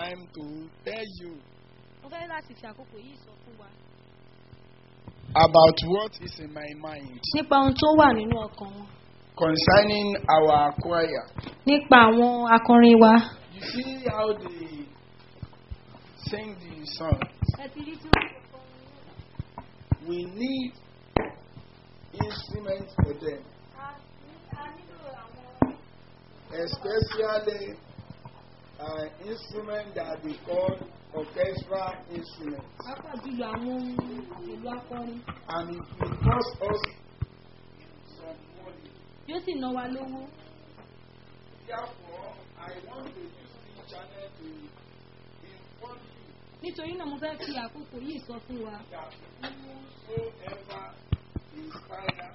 time to tell you mo fẹ́ láti fi àkókò yìí sọ fún wa. about what is in my mind nípa ohun tó wà nínú ọkàn wọn. concerning our choir. nípa àwọn akọrin wa. You see how they sing the song. ẹ ti rí tí wọ́n ti kọ́ We need instruments for them, a nílò àwọn especially uh, instruments that they call orchestral instruments. pápá jùlọ àwọn ohun èlò akọrin And it will cost us some money. yóò sì ná wa lówó. Therefore, I want to use this channel to inform you nítorí náà mo fẹ́ fi àkókò yìí sọ fún wa. that whosoever is final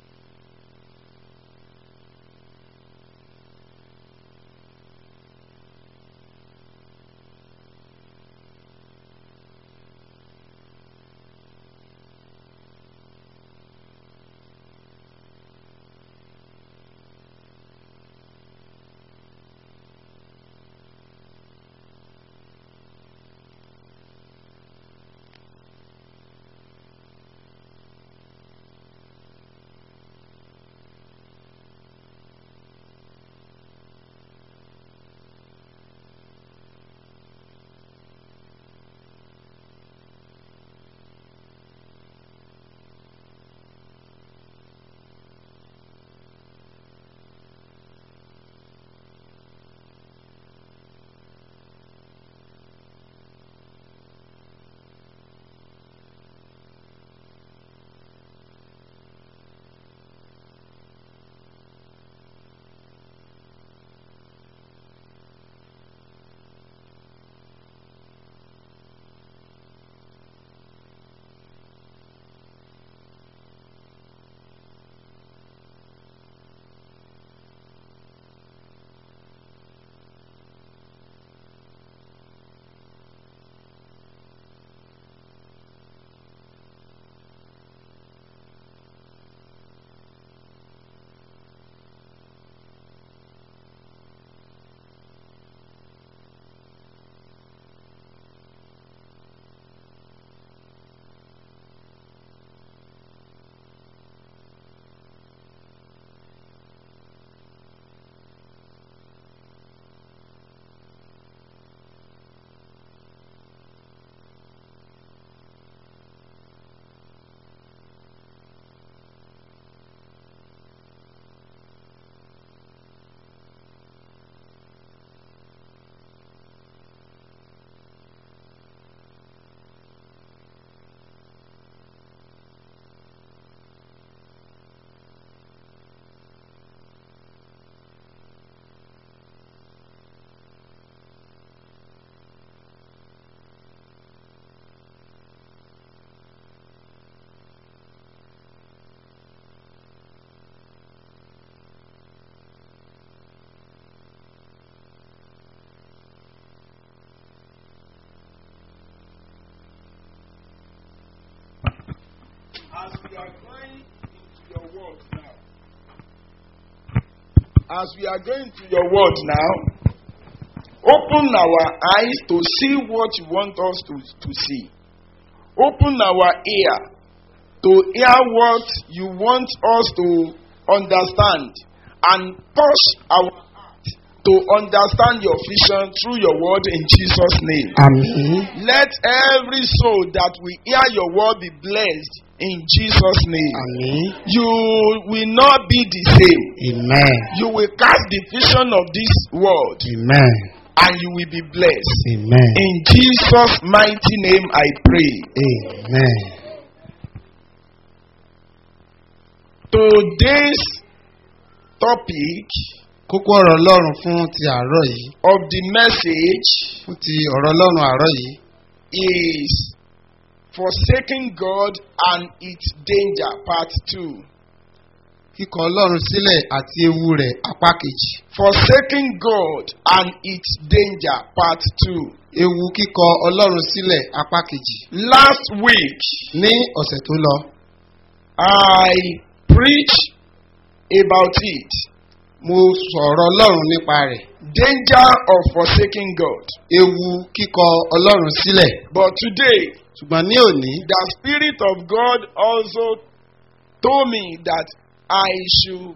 as we are going into your word now, as we are going to your word now, open our eyes to see what you want us to, to see. Open our ear to hear what you want us to understand and touch our heart to understand your vision through your word in Jesus' name. Àmín. Let every soul that will hear your word be blessed in Jesus' name. Àmín. You will not be the same. Amen. You will cast the vision of this world Amen. and you will be blessed. Amen. In Jesus' mighty name I pray. Amen. Today's topic Kókó ọ̀rọ̀ Ọlọ́run fún ti àárọ̀ yìí. of the message Fún ti ọ̀rọ̀ Ọlọ́run àárọ̀ yìí. is Forsaking God and its danger, part 2. Kíkọ̀ Ọlọ́run sílẹ̀ àti ewu rẹ̀ apá kejì. Forsaking God and its danger, part 2. Ewu kíkọ̀ Ọlọ́run sílẹ̀ apá kejì. Last week, Ní ọ̀sẹ̀ tó lọ, I preached about it. mo sọ̀rọ̀ ọlọ́run nípa rẹ̀ danger of forsaking God. ewu kíkọ ọlọ́run sílẹ̀ But today, ṣùgbọ́n ní òní the Spirit of God also told me that I should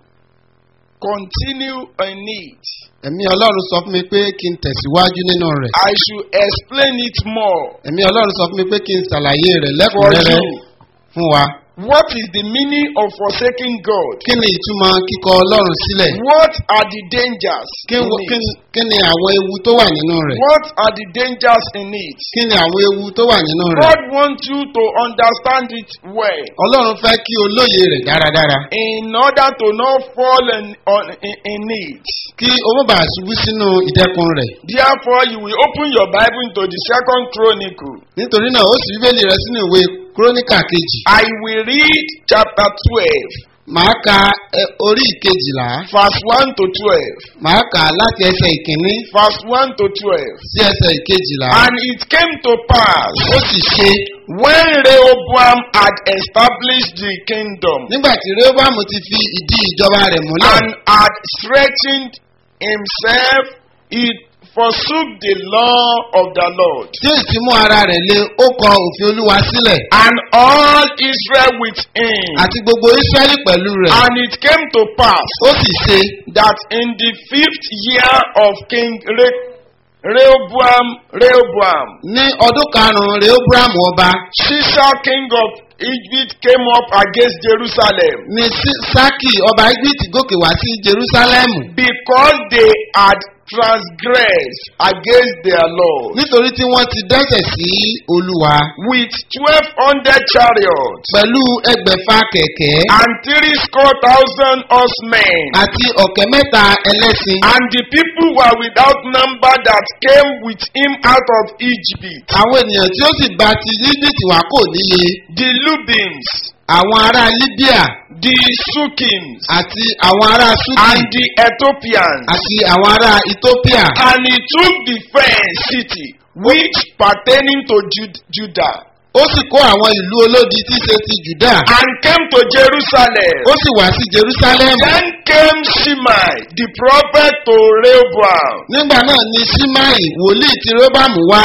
continue in it. ẹ̀mí ọlọ́run sọ fún mi pé kí n tẹ̀síwájú nínú rẹ̀ I should explain it more ẹ̀mí ọlọ́run sọ fún mi pé kí n ṣàlàyé rẹ̀ for lẹ́kùnrẹ́rẹ́ you. fún wa What is the meaning of forsaking God? kí ni ìtumọ̀ kíkọ ọlọ́run sílẹ̀ What are the dangers kí in wo- kí it? ni- kí ni àwọn ewu tó wà nínú rẹ̀ What are the dangers in it? kí ni àwọn ewu tó wà nínú rẹ̀ God wants you to understand it well ọlọ́run fẹ́ kí o lóye rẹ̀ dáradára in order to not fall in, on, in, in it. kí o má bàa ṣubú sínú ìdẹ́kun rẹ̀ Therefore, you will open your Bible into the second chronicle. nítorí náà ó sì bíbélì rẹ̀ sínú ìwé kúrónìkà kejì I will read chapter 12, màá ka ẹ, orí ìkejìlá verse 1 to 12. màá kà á láti ẹsẹ̀ ìkíní Verse 1 to 12. sí ẹsẹ̀ ìkejìlá And it came to pass ó sì ṣe when Rehoboam had established the kingdom nígbà tí rehoboam ti fi ìdí ìjọba rẹ̀ múlẹ̀ and had strengthened himself, he forsook the law of the Lord. tí ó sì mú ara rẹ̀ lé ó kọ òfin olúwa sílẹ̀ And all Israel with him. àti gbogbo israẹli pẹ̀lú rẹ̀ And it came to pass ó sì ṣe that in the fifth year of King Re- Rehoboam, Rehoboam, ní ọdún karùn-ún rehoboam ọba Shishak king of Egypt came up against Jerusalem ní Sí- sákì ọba egypt gòkè wá sí jerusalem because they had transgressed against their Lord nítorí tí wọ́n ti dẹ́sẹ̀ sí olúwa with twelve hundred chariots pẹ̀lú ẹgbẹ̀fà kẹ̀kẹ́ and three score thousand horsemen. àti ọ̀kẹ́ mẹ́ta ẹlẹ́sìn And the people were without number that came with him out of Egypt. àwọn ènìyàn tí ó sì bá ti egypt wá kò níye The Lubims, àwọn ará libya the Sukims, àti àwọn ará suki and the Ethiopians. àti àwọn ará ethiopia And he took the fenced city, which pertaining to Jud- Judah, ó sì kó àwọn ìlú olódi tí í ṣe ti juda and came to Jerusalem. ó sì wá sí jerusalem Then came Shimei, the prophet, to Rehoboam, nígbà náà ni simai wòlíì tí rehoboam wá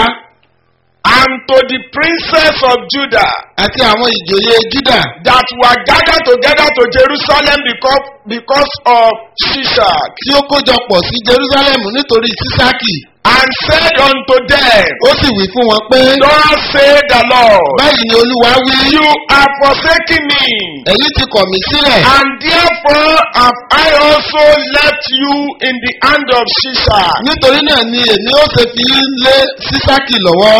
and to the princess of Judah, àti àwọn ìjòyè juda that were gathered together to Jerusalem because, because of Shishak, tí ó kójọpọ̀ sí jerusalem nítorí sísákì and said unto them, ó sì wí fún wọn pé Thus say the Lord, báyìí ni olúwa wí you are forsaking me, ẹ̀yin ti kọ̀ mí sílẹ̀ and therefore have I also left you in the hand of Shishak. nítorí náà ni èmi ó ṣe fi yín lé sísákì lọ́wọ́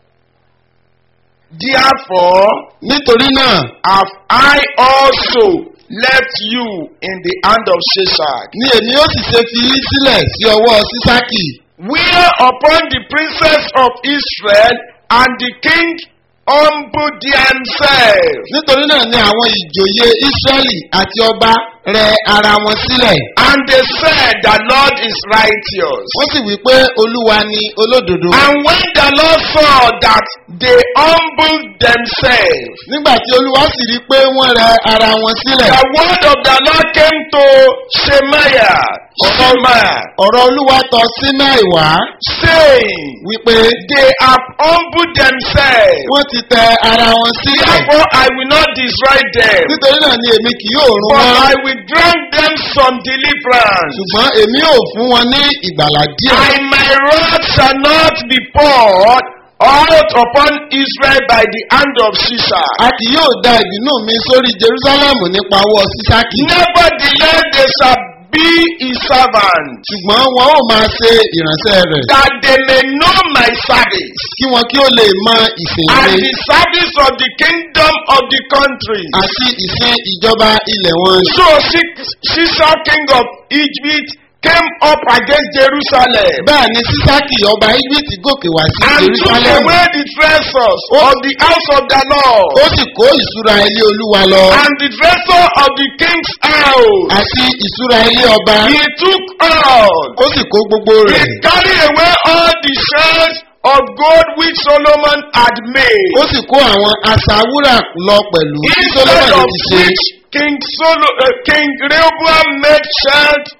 Therefore nítorí náà have I also left you in the hand of Shishak. ni èmi ó sì ṣe fi yín sílẹ̀ sí ọwọ́ sísákì Whereupon the princess of Israel and the king humbled themselves. nítorí náà ni àwọn ìjòyè israẹli àti ọba rẹ ara wọn sílẹ̀ And they said, The Lord is righteous. wọ́n sì wí pé olúwa ni olódodo And when the Lord saw that they humbled themselves, nígbà tí olúwa sì rí i pé wọ́n rẹ ara wọn sílẹ̀ the word of the Lord came to Shemaiah, Shemaiah, ọ̀rọ̀ olúwa tọ sínáì wá saying, wípé They have humbled themselves. wọ́n ti tẹ ara wọn sílẹ̀ Therefore, I will not destroy them, nítorí náà ni èmi kì yóò run but wọn I will grant them some deliverance. ṣùgbọ́n èmi ò fún wọn ní ìgbàlà díẹ̀ And my wrath shall not be poured out upon Israel by the hand of Shishak. a kì yóò da ìbínú mi sórí jerusalem nípa ọwọ́ sísákì Nevertheless, they shall be his servant, ṣùgbọ́n wọn ò máa ṣe ìránṣẹ́ rẹ̀ that they may know my service kí wọn kí ó lè mọ ìsìn and rẹ̀ the service of the kingdom of the country. àti ìsìn ìjọba ilẹ̀ wọn. So Shi- Shishak, king of Egypt, came up against Jerusalem bẹ́ẹ̀ ni sísákì ọba egypt gòkè wá sí and took jerusalem away the treasures of the house of the Lord ó sì kó ìṣúra ilé olúwa lọ and the treasure of the king's house. àti ìṣúra ilé ọba He took all. ó sì kó gbogbo He rẹ̀ carried away all the shells of gold which Solomon had made. ó sì kó àwọn asawúrà lọ pẹ̀lú tí Instead solomoni of ti ṣe which King, Solo, uh, King Rehoboam made shells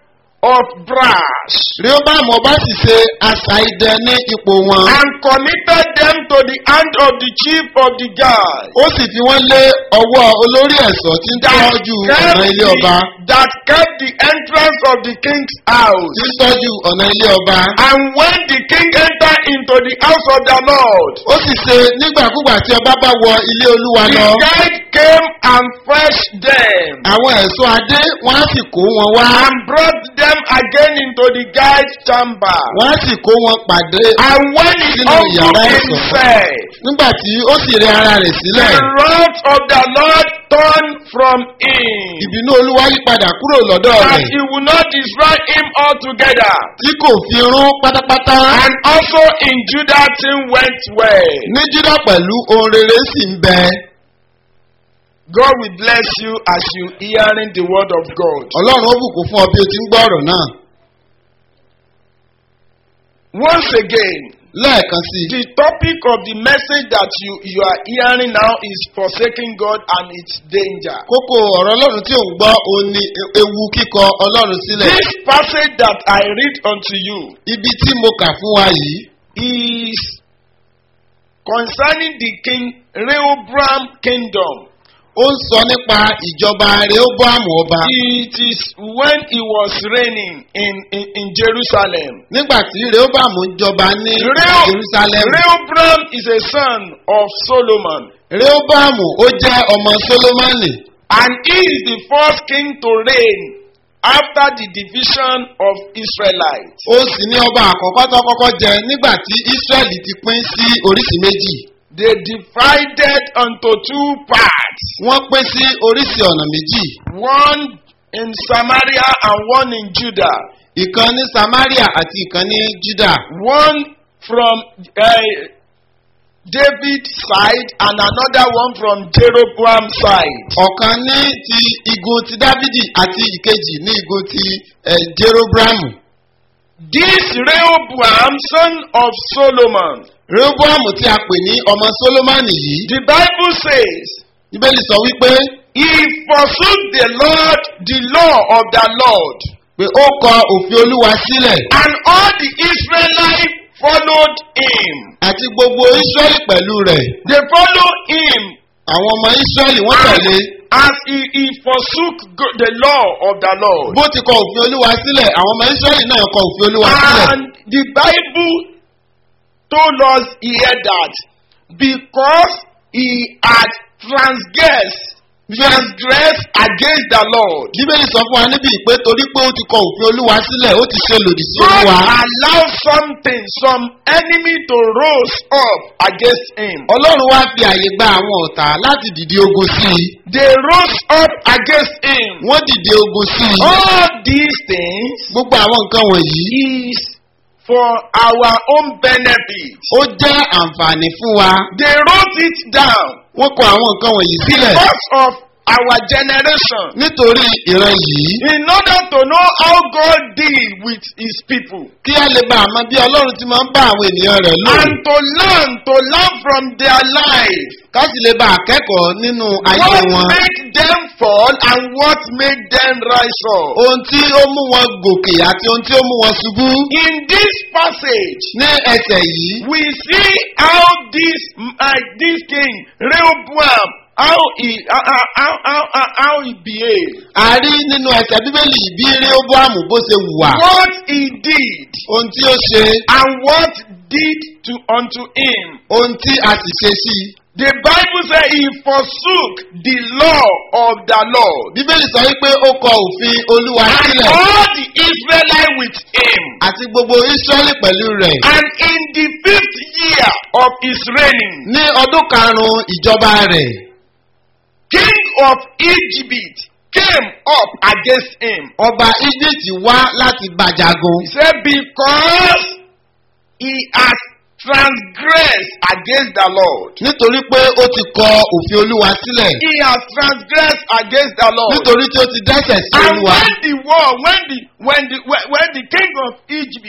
of brass rehoboam ọba sì ṣe àṣà idẹ ní ipò wọn. and committed them to the hand of the chief of the guard. ó sì fi wọ́n lé ọwọ́ olórí ẹ̀ṣọ́ tí ń tọ́jú ọ̀nà ilé ọba. that kept the entrance of the king's house. tí ń tọ́jú ọ̀nà ilé ọba. And when the king entered into the house of the Lord, ó sì ṣe nígbàkúgbà tí ọba bá wọ ilé olúwa the lọ. guide came and fetched them àwọn ẹ̀ṣọ́ adé wọ́n á sì kó wọn wá. and brought them again into the guide's chamber. wọ́n á sì kó wọn pàdé. And when he Sínú humbled yàrá ẹ̀ṣọ́. himself, nígbà tí ó sì rẹ ara rẹ̀ the sílẹ̀. wrath of the Lord turned from him, ìbínú olúwa yí padà kúrò lọ́dọ̀ that rẹ̀. he would not destroy him altogether. tí kò fi rún pátápátá. And also in Judah thing went well. ní jídá pẹ̀lú ohun rere sì ń bẹ. God will bless you as you hearing the word of God. ọlọ́run ó bùkún fún ọ bí o ti ń gbọ́ ọ̀rọ̀ náà. Once again, lẹ́ẹ̀kan sí i. the topic of the message that you, you are hearing now is forsaking God and its danger. kókó ọ̀rọ̀ ọlọ́run tí ò ń gbọ́ òun ni e- ewu kíkọ ọlọ́run sílẹ̀. This passage that I read unto you ibi tí mo kà fún wa yìí is concerning the king Rehoboam kingdom. ó ń sọ nípa ìjọba rehoboam ọba. It is when he was reigning in, in, in Jerusalem. nígbà tí rehoboam ń jọba ní Reo- jerusalem. Rehoboam is a son of Solomon. rehoboam ó jẹ́ ọmọ solomoni. And he is the first king to reign after the division of Israelites. ó sì ní ọba àkọ́kọ́ tó kọ́kọ́ jẹ nígbà tí israẹli ti pín sí oríṣi méjì. They divided unto two parts, wọ́n pín sí oríṣi ọ̀nà méjì. one in Samaria and one in Judah. ìkan ní samaria àti ìkan ní juda. One from uh, David's side and another one from Jeroboam's side. ọ̀kan ní ti igun ti dávidi àti ìkejì ní igun ti eh, jerobramu. This Rehoboam, son of Solomon, rehoboam tí a pè ní ọmọ solomoni yìí. the Bible says, bíbélì sọ wípé he forsook the Lord, the law of the Lord. pé ó kọ òfin olúwa sílẹ̀ And all the Israelites followed him. àti gbogbo israẹli pẹ̀lú rẹ̀. They followed him àwọn ọmọ israẹli wọ́n tẹ̀lé. as he, he forsook go- the law of the Lord. bó ti kọ òfin olúwa sílẹ̀ àwọn ọmọ israẹli náà kọ òfin olúwa sílẹ̀. And the Bible told us here that because he had transgressed, transgressed against the Lord, bíbélì sọ fún wa níbi ìpè torí pé ó ti kọ òfin olúwa sílẹ̀ ó ti ṣe lòdì sí God olúwa. allowed something, some enemy to rose up against him. ọlọ́run wá fi àyè gba àwọn ọ̀tá láti dìde ogun sí i. They rose up against him. wọ́n dìde ogun sí i. All these things gbogbo àwọn nǹkan wọ̀nyí is for our own benefit. ó jẹ́ àǹfààní fún wa. They wrote it down wọ́n kọ àwọn nǹkan wọ̀nyí sílẹ̀ because of our generation. nítorí ìran yìí In order to know how God deal with his people. kí a lè bá àmọ́ bí ọlọ́run ti máa ń bá àwọn ènìyàn rẹ̀ lò. And to learn, to learn from their life. ká sì lè bá akẹ́kọ̀ọ́ nínú ayé What wọn. made them fall and what made them rise up. ohun tí ó mú wọn gòkè àti ohun tí ó mú wọn ṣubú. In this passage, ní ẹsẹ̀ yìí we see how this uh, this king Rehoboam how he how how how how, how he behaved a rí nínú ẹsẹ̀ bíbélì bí rehoboam bó ṣe wà. what he did ohun tí ó ṣe and what did to unto him ohun tí a sì ṣe sí i. the bible say he forsook the law of the lord bíbélì sọ wípé ó kọ òfin olúwa and sílẹ̀ all the israelites with him àti gbogbo israẹli pẹ̀lú rẹ̀. and in the fifth year of his reigning ní ọdún karùn-ún ìjọba rẹ̀ king of egypt came up against him ọba egypt wá láti bàjágun. He said, Because he has transgressed against the Lord. nítorí pé ó ti kọ òfin olúwa sílẹ̀. He has transgressed against the Lord. nítorí tí ó ti dẹ́sẹ̀ sí And olúwa. when the war, when the when the when, when the king of Egypt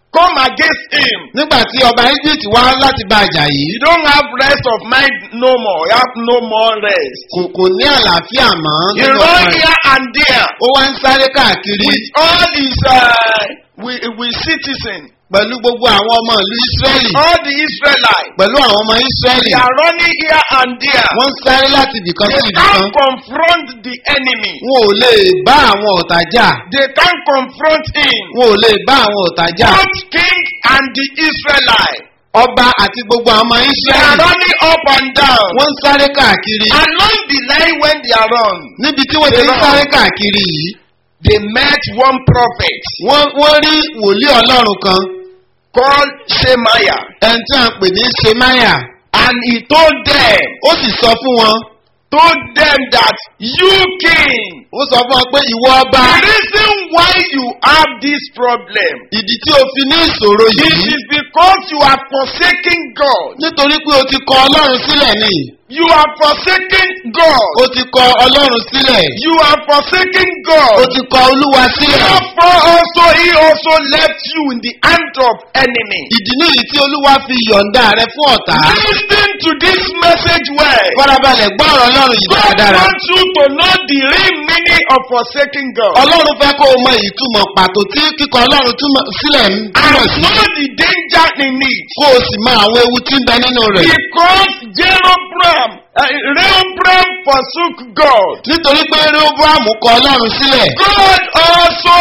come against him. nígbà tí ọba egypt wá láti bá a jà yìí You don't have rest of mind no more. You have no more rest. kò kò ní àlàáfíà mọ́ He nínú run ọkàn rẹ̀. here and there ó wá ń sáré káàkiri with all his uh, with, with citizens, pẹ̀lú gbogbo àwọn ọmọ ìlú israẹli all the Israelites. pẹ̀lú àwọn ọmọ israẹli They are running here and there. wọ́n ń sáré láti ibìkan sí They ibìkan can't confront the enemy. wọn ò lè bá àwọn ọ̀tá jà They can't confront him. wọn ò lè bá àwọn ọ̀tá jà Both king and the Israelites. ọba àti gbogbo àwọn ọmọ They are israẹli running up and down. wọ́n ń sáré káàkiri Along the line when they are run, níbi tí wọ́n ti ń sáré káàkiri yìí they met one prophet wọ́n wọ́n rí wòlíì ọlọ́run kan called Shemaiah. ẹni tí a ń pè ní semaya And he told them, ó sì sọ fún wọn told them that you king, ó sọ fún wọn pé ìwọ ọba the reason why you have this problem, ìdí tí o fi ní ìṣòro it yìí is because you are forsaking God. nítorí pé o ti kọ ọlọ́run sílẹ̀ ni You are forsaking God. o ti kọ ọlọ́run sílẹ̀ You are forsaking o God. ti kọ olúwa sílẹ̀ Therefore also he also left you in the hand of enemy. ìdí nìyí tí olúwa fi yọ̀ǹda rẹ fún ọ̀tá Listen to this message well. farabalẹ̀ gbọ́ ọ̀rọ̀ ọlọ́run yìí God dáradára wants you to know the real meaning of forsaking God. ọlọ́run fẹ́ kó o mọ ìtumọ̀ pàtó tí kíkọ ọlọ́run túmọ̀ sílẹ̀ ń túmọ̀ And sí know the danger in it. kó o sì mọ àwọn ewu tí ń bẹ nínú rẹ̀ Because Jeroboam, uh, Rehoboam forsook God. nítorí pé rehoboam kọ ọlọ́run sílẹ̀ God also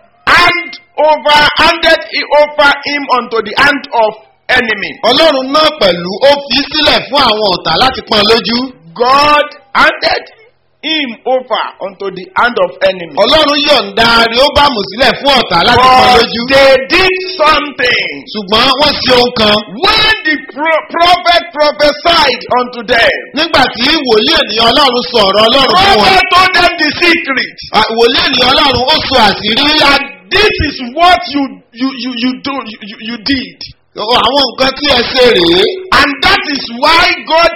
hand over, handed it over him unto the hand of enemy. ọlọ́run náà pẹ̀lú ó fi sílẹ̀ fún àwọn ọ̀tá láti pọ́n lójú God handed him over unto the hand of enemy. ọlọ́run yọ̀ǹda rehoboam sílẹ̀ fún ọ̀tá láti pọ́n But lójú they did something. ṣùgbọ́n wọ́n ṣe ohun kan When the pro- prophet prophesied unto them, nígbà tí wòlíì ènìyàn ọlọ́run sọ ọ̀rọ̀ ọlọ́run fún wọn prophet told them the secret. à, wòlíì ènìyàn ọlọ́run ó sọ àṣírí that this is what you you you you do you, you, you did àwọn nǹkan tí ẹ ṣe rèé and that is why god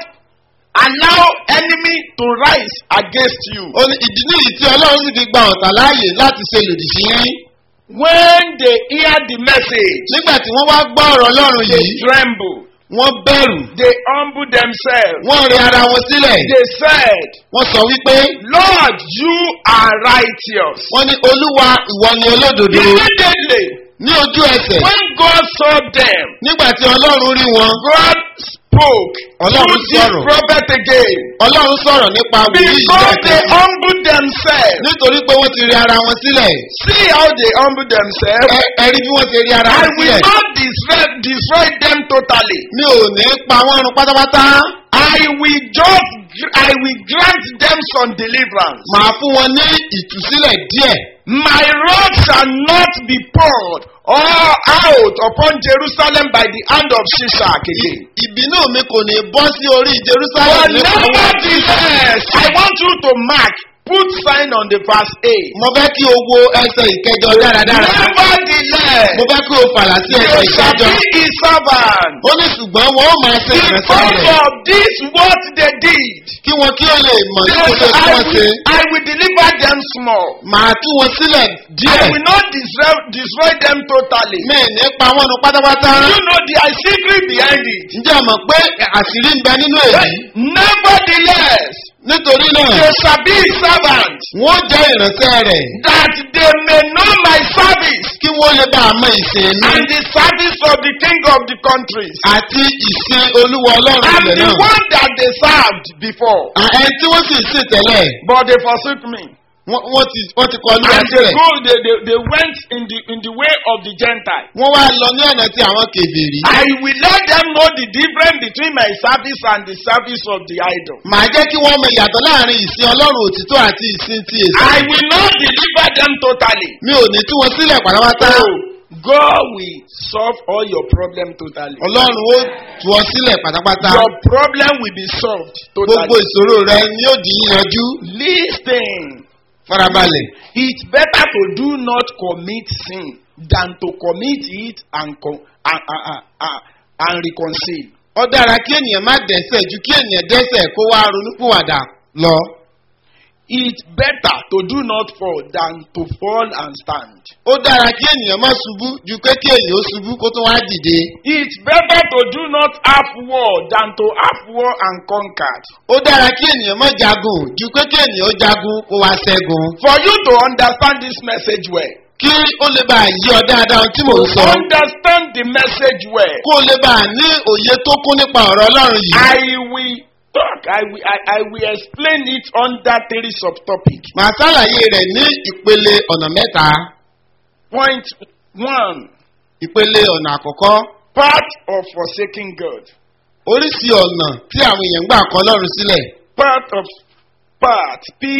allow enemy to rise against you ó ní ìdí nìyí tí ọlọ́run sì fi gba ọ̀tá láàyè láti ṣe lòdì sí yín when they hear the message nígbà tí wọ́n wá gbọ́ ọ̀rọ̀ ọlọ́run they yìí tremble wọ́n bẹ̀rù they humble themselves wọ́n rí ara wọn sílẹ̀ they said wọ́n sọ wípé lord you are righteous wọ́n ní olúwa ìwọ ni olódodo immediately ní ojú ẹsẹ̀ when god saw them nígbà tí ọlọ́run rí wọn god spoke Ọlọ́run through this sọ̀rọ̀. prophet again ọlọ́run sọ̀rọ̀ nípa wòlíì yìí because they lẹ́ẹ̀kan humble themselves nítorí pé wọ́n ti rí ara wọn sílẹ̀ See how they humble themselves. Ẹ- ẹ rí bí wọ́n ti rí ara I wọn will sílẹ̀ not destroy, destroy them totally. mi ò ní pa wọ́n run pátápátá I will just, I will grant them some deliverance. màá fún wọn ní ìtúsílẹ̀ díẹ̀ My wrath shall not be poured all out upon Jerusalem by the hand of Shishak again. ìbínú mi kò ní bọ́ sí orí But jerusalem nípa wọn. nevertheless, I want you to mark, put sign on the verse 8. mo fẹ́ kí o wo ẹsẹ̀ ìkẹjọ dáradára Nevertheless, mo fẹ́ kí o fàlà sí ẹsẹ̀ they shall ìkẹjọ be his servant. ó ní ṣùgbọ́n wọn ó máa ṣe ìrẹsẹ̀ Because rẹ̀ of this, what they did. kí wọn kí ó lè mọ̀ They ní kó will- tó tí I, wọ́n ṣe will, I will deliver them small. màá tú wọn sílẹ̀ I díẹ̀ will not destroy, destroy them totally. mi ì ní pa wọ́n nu pátápátá You know the secret behind it. ǹjẹ́ o mọ̀ pé àṣírí ń bẹ nínú èyí Nevertheless, nítorí náà they shall be his servants, wọ́n jẹ́ ìránṣẹ́ rẹ̀ that they may know my service kí wọ́n lè bá a mọ ìsìn mi and the service of the king of the countries àti ìsìn olúwa ọlọ́run and ilẹ̀ the náà one that they served before. À, ẹni tí wọ́n sì ń sìn tẹ́lẹ̀ But they forsook me. wọ́n wọ́n ti wọ́n ti kọ olúwa And they sílẹ̀ go, they, they, they went in the in the way of the Gentile. wọ́n wá lọ ní ọ̀nà tí àwọn kèbèrè I will let them know the difference between my service and the service of the idol. màá jẹ́ kí wọ́n mọ ìyàtọ̀ láàrin ìsìn ọlọ́run òtítọ́ àti ìsìn ti èsì I will not deliver them totally. mi ò ní tú wọn sílẹ̀ pátápátá God will solve all your problem totally. ọlọ́run ó tú ọ sílẹ̀ pátápátá Your problem will be solved gbogbo totally. ìṣòro rẹ ni yóò di yíyanjú Listen, farabalẹ̀ it's better to do not commit sin than to commit it and co- and, and, and, and, and reconcile. ó dára kí ènìyàn má dẹ́sẹ̀ ju kí ènìyàn dẹ́sẹ̀ kó wá ronúpìwàdà lọ it's better to do not fall than to fall and stand. ó dára kí ènìyàn má ṣubú ju pé kí ènìyàn ó ṣubú kó tó wá dìde. It's better to do not have war than to have war and conquered. ó dára kí ènìyàn má jagun ju pé kí ènìyàn ó jagun kó wá ṣẹ́gun. For you to understand this message well, kí ó lè bá a yí ọ dáadáa ohun tí mò ń sọ. understand the message well. kó o lè bá a ní òye tó kún nípa ọ̀rọ̀ ọlọ́run yìí. I will talk, I will, I, I will explain it under three subtopics. màá ṣàlàyé rẹ̀ ní ìpele ọ̀nà mẹ́ta. Point one, ìpele ọ̀nà àkọ́kọ́ part of forsaking God. oríṣi ọ̀nà tí àwọn èèyàn ń gbà kọ́ ọlọ́run sílẹ̀. Part of, part,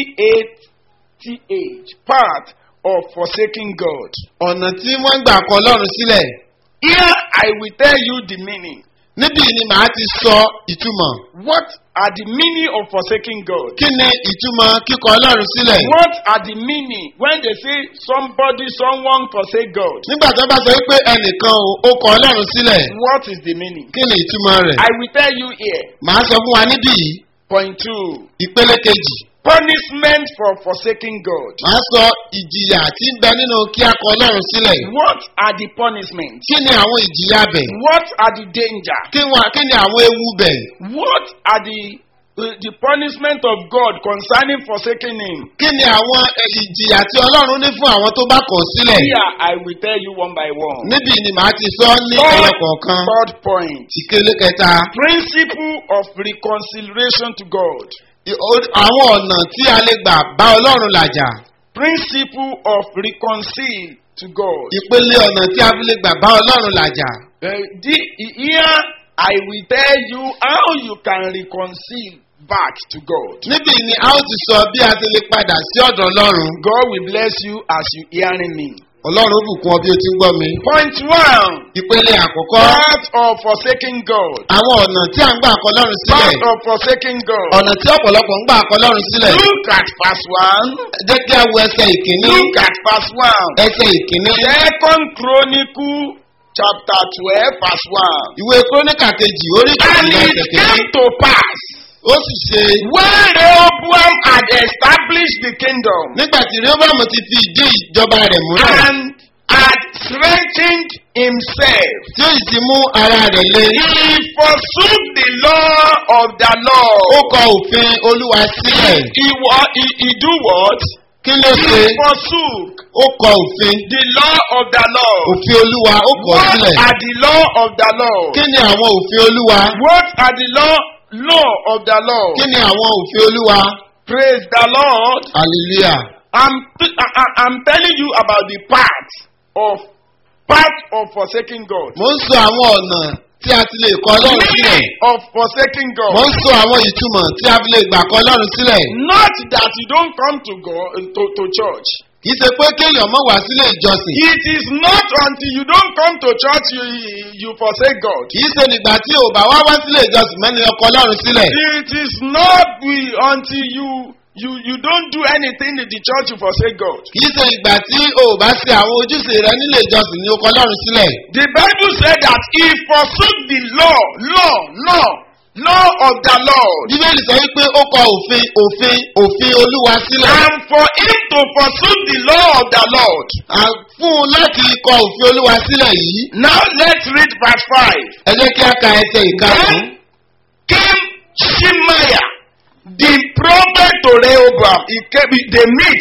P-A-T-H, part of forsaking God. ọ̀nà tí wọ́n ń gbà kọ́ ọlọ́run sílẹ̀. Here I will tell you the meaning. níbí ni màá ti sọ ìtumọ̀. What are the meaning of forsaking God? kí ni ìtumọ̀ kíkọ ọlọ́run sílẹ̀? What are the meaning when they say somebody, someone forsake God? nígbà tó bá sọ wípé ẹnìkan o, ó kọ ọlọ́run sílẹ̀ What is the meaning? kí ni ìtumọ̀ rẹ̀? I will tell you here. màá sọ fún wa níbí yìí Point two. ìpele kejì. Punishment for forsaking God. màá sọ ìjìyà tí ń bẹ nínú kí a kọ ọlọ́run sílẹ̀. What are the punishments? kí ni àwọn ìjìyà bẹ̀? What are the danger? kí wọn- kí ni àwọn ewu bẹ̀? What are the uh, the punishment of God concerning forsaking Him? kí ni àwọn ẹ, ìjìyà tí ọlọ́run ní fún àwọn tó bá kọ̀ sílẹ̀? Here I will tell you one by one. níbí ni màá ti sọ ní ẹyọ kọ̀ọ̀kan. Third point. ìkele kẹta Principle of reconciliation to God. i- o- àwọn ọ̀nà tí a lè gbà bá ọlọ́run làjà. Principle of reconcile to God. ìpele ọ̀nà tí a fi lè gbà bá ọlọ́run làjà. Uh, the, here I will tell you how you can reconcile back to God. níbí ni a ó ti sọ bí a ti lè padà sí ọ̀dọ̀ ọlọ́run. God will bless you as you hearing me. ọlọ́run ó bùkún ọ bí o ti ń gbọ́ mi. Point one. ìpele àkọ́kọ́ Part of forsaking God. àwọn ọ̀nà tí a ń gbà kọ ọlọ́run sílẹ̀. Part of forsaking God. ọ̀nà tí ọ̀pọ̀lọpọ̀ ń gbà kọ ọlọ́run sílẹ̀. Look at verse one. jẹ́ kí a wo ẹsẹ̀ ìkíní. Look at verse one. ẹsẹ̀ ìkíní. Second Chronicle chapter twelve verse one. ìwé kúrónìkà kejì orí And ìkíní ẹsẹ̀ it kìíní. came to pass ó sì ṣe when Rehoboam had established the kingdom nígbà tí rehoboam ti fi ìdí ìjọba rẹ̀ múlẹ̀. and had strengthened himself, tí ó sì ti mú ara rẹ̀ lé. he forsook the law of the ó Lord. kọ òfin olúwa sílẹ̀. He, wa- he, he do what? kí ló ṣe? He forsook ó kọ òfin. the law of the Lord. òfin olúwa ó kọ What sílẹ̀. are the law of the Lord? kí ni àwọn òfin olúwa? What are the law law of the Lord? kí ni àwọn òfin olúwa? Praise the Lord. hallelujah. I'm I, I, I'm telling you about the part of part of forsaking God. mo ń sọ àwọn ọ̀nà tí a ti lè kọ ọlọ́run sílẹ̀. Meaning of forsaking mo God. ń sọ àwọn ìtumọ̀ tí a fi lè gbà kọ ọlọ́run sílẹ̀. Not that you don't come to God to, to church. kì í ṣe pé kéèyàn mọ̀ wá sílé ìjọsìn. It is not until you don't come to church you you forsake God. kì í ṣe nígbà tí ò bá wá wá sílé ìjọsìn mẹ́ni ọkọ ọlọ́run sílẹ̀. It is not we until you you you don't do anything in the church you forsake God. kì í ṣe ìgbà tí ò bá ṣe àwọn ojúṣe rẹ nílé ìjọsìn ní ọkọ ọlọ́run sílẹ̀. The Bible said that he forsook the law, law, law, law of the Lord. bíbélì sọ wípé ó kọ òfin òfin òfin olúwa sílẹ̀. And for him to forsook the law of the Lord. À, fún un láti kọ òfin olúwa sílẹ̀ yìí. Now let's read verse 5. ẹ jẹ́ kí a ka ẹsẹ̀ ìkarùn-ún. Then came Shemaiah, the prophet to Rehoboam. He came, they meet.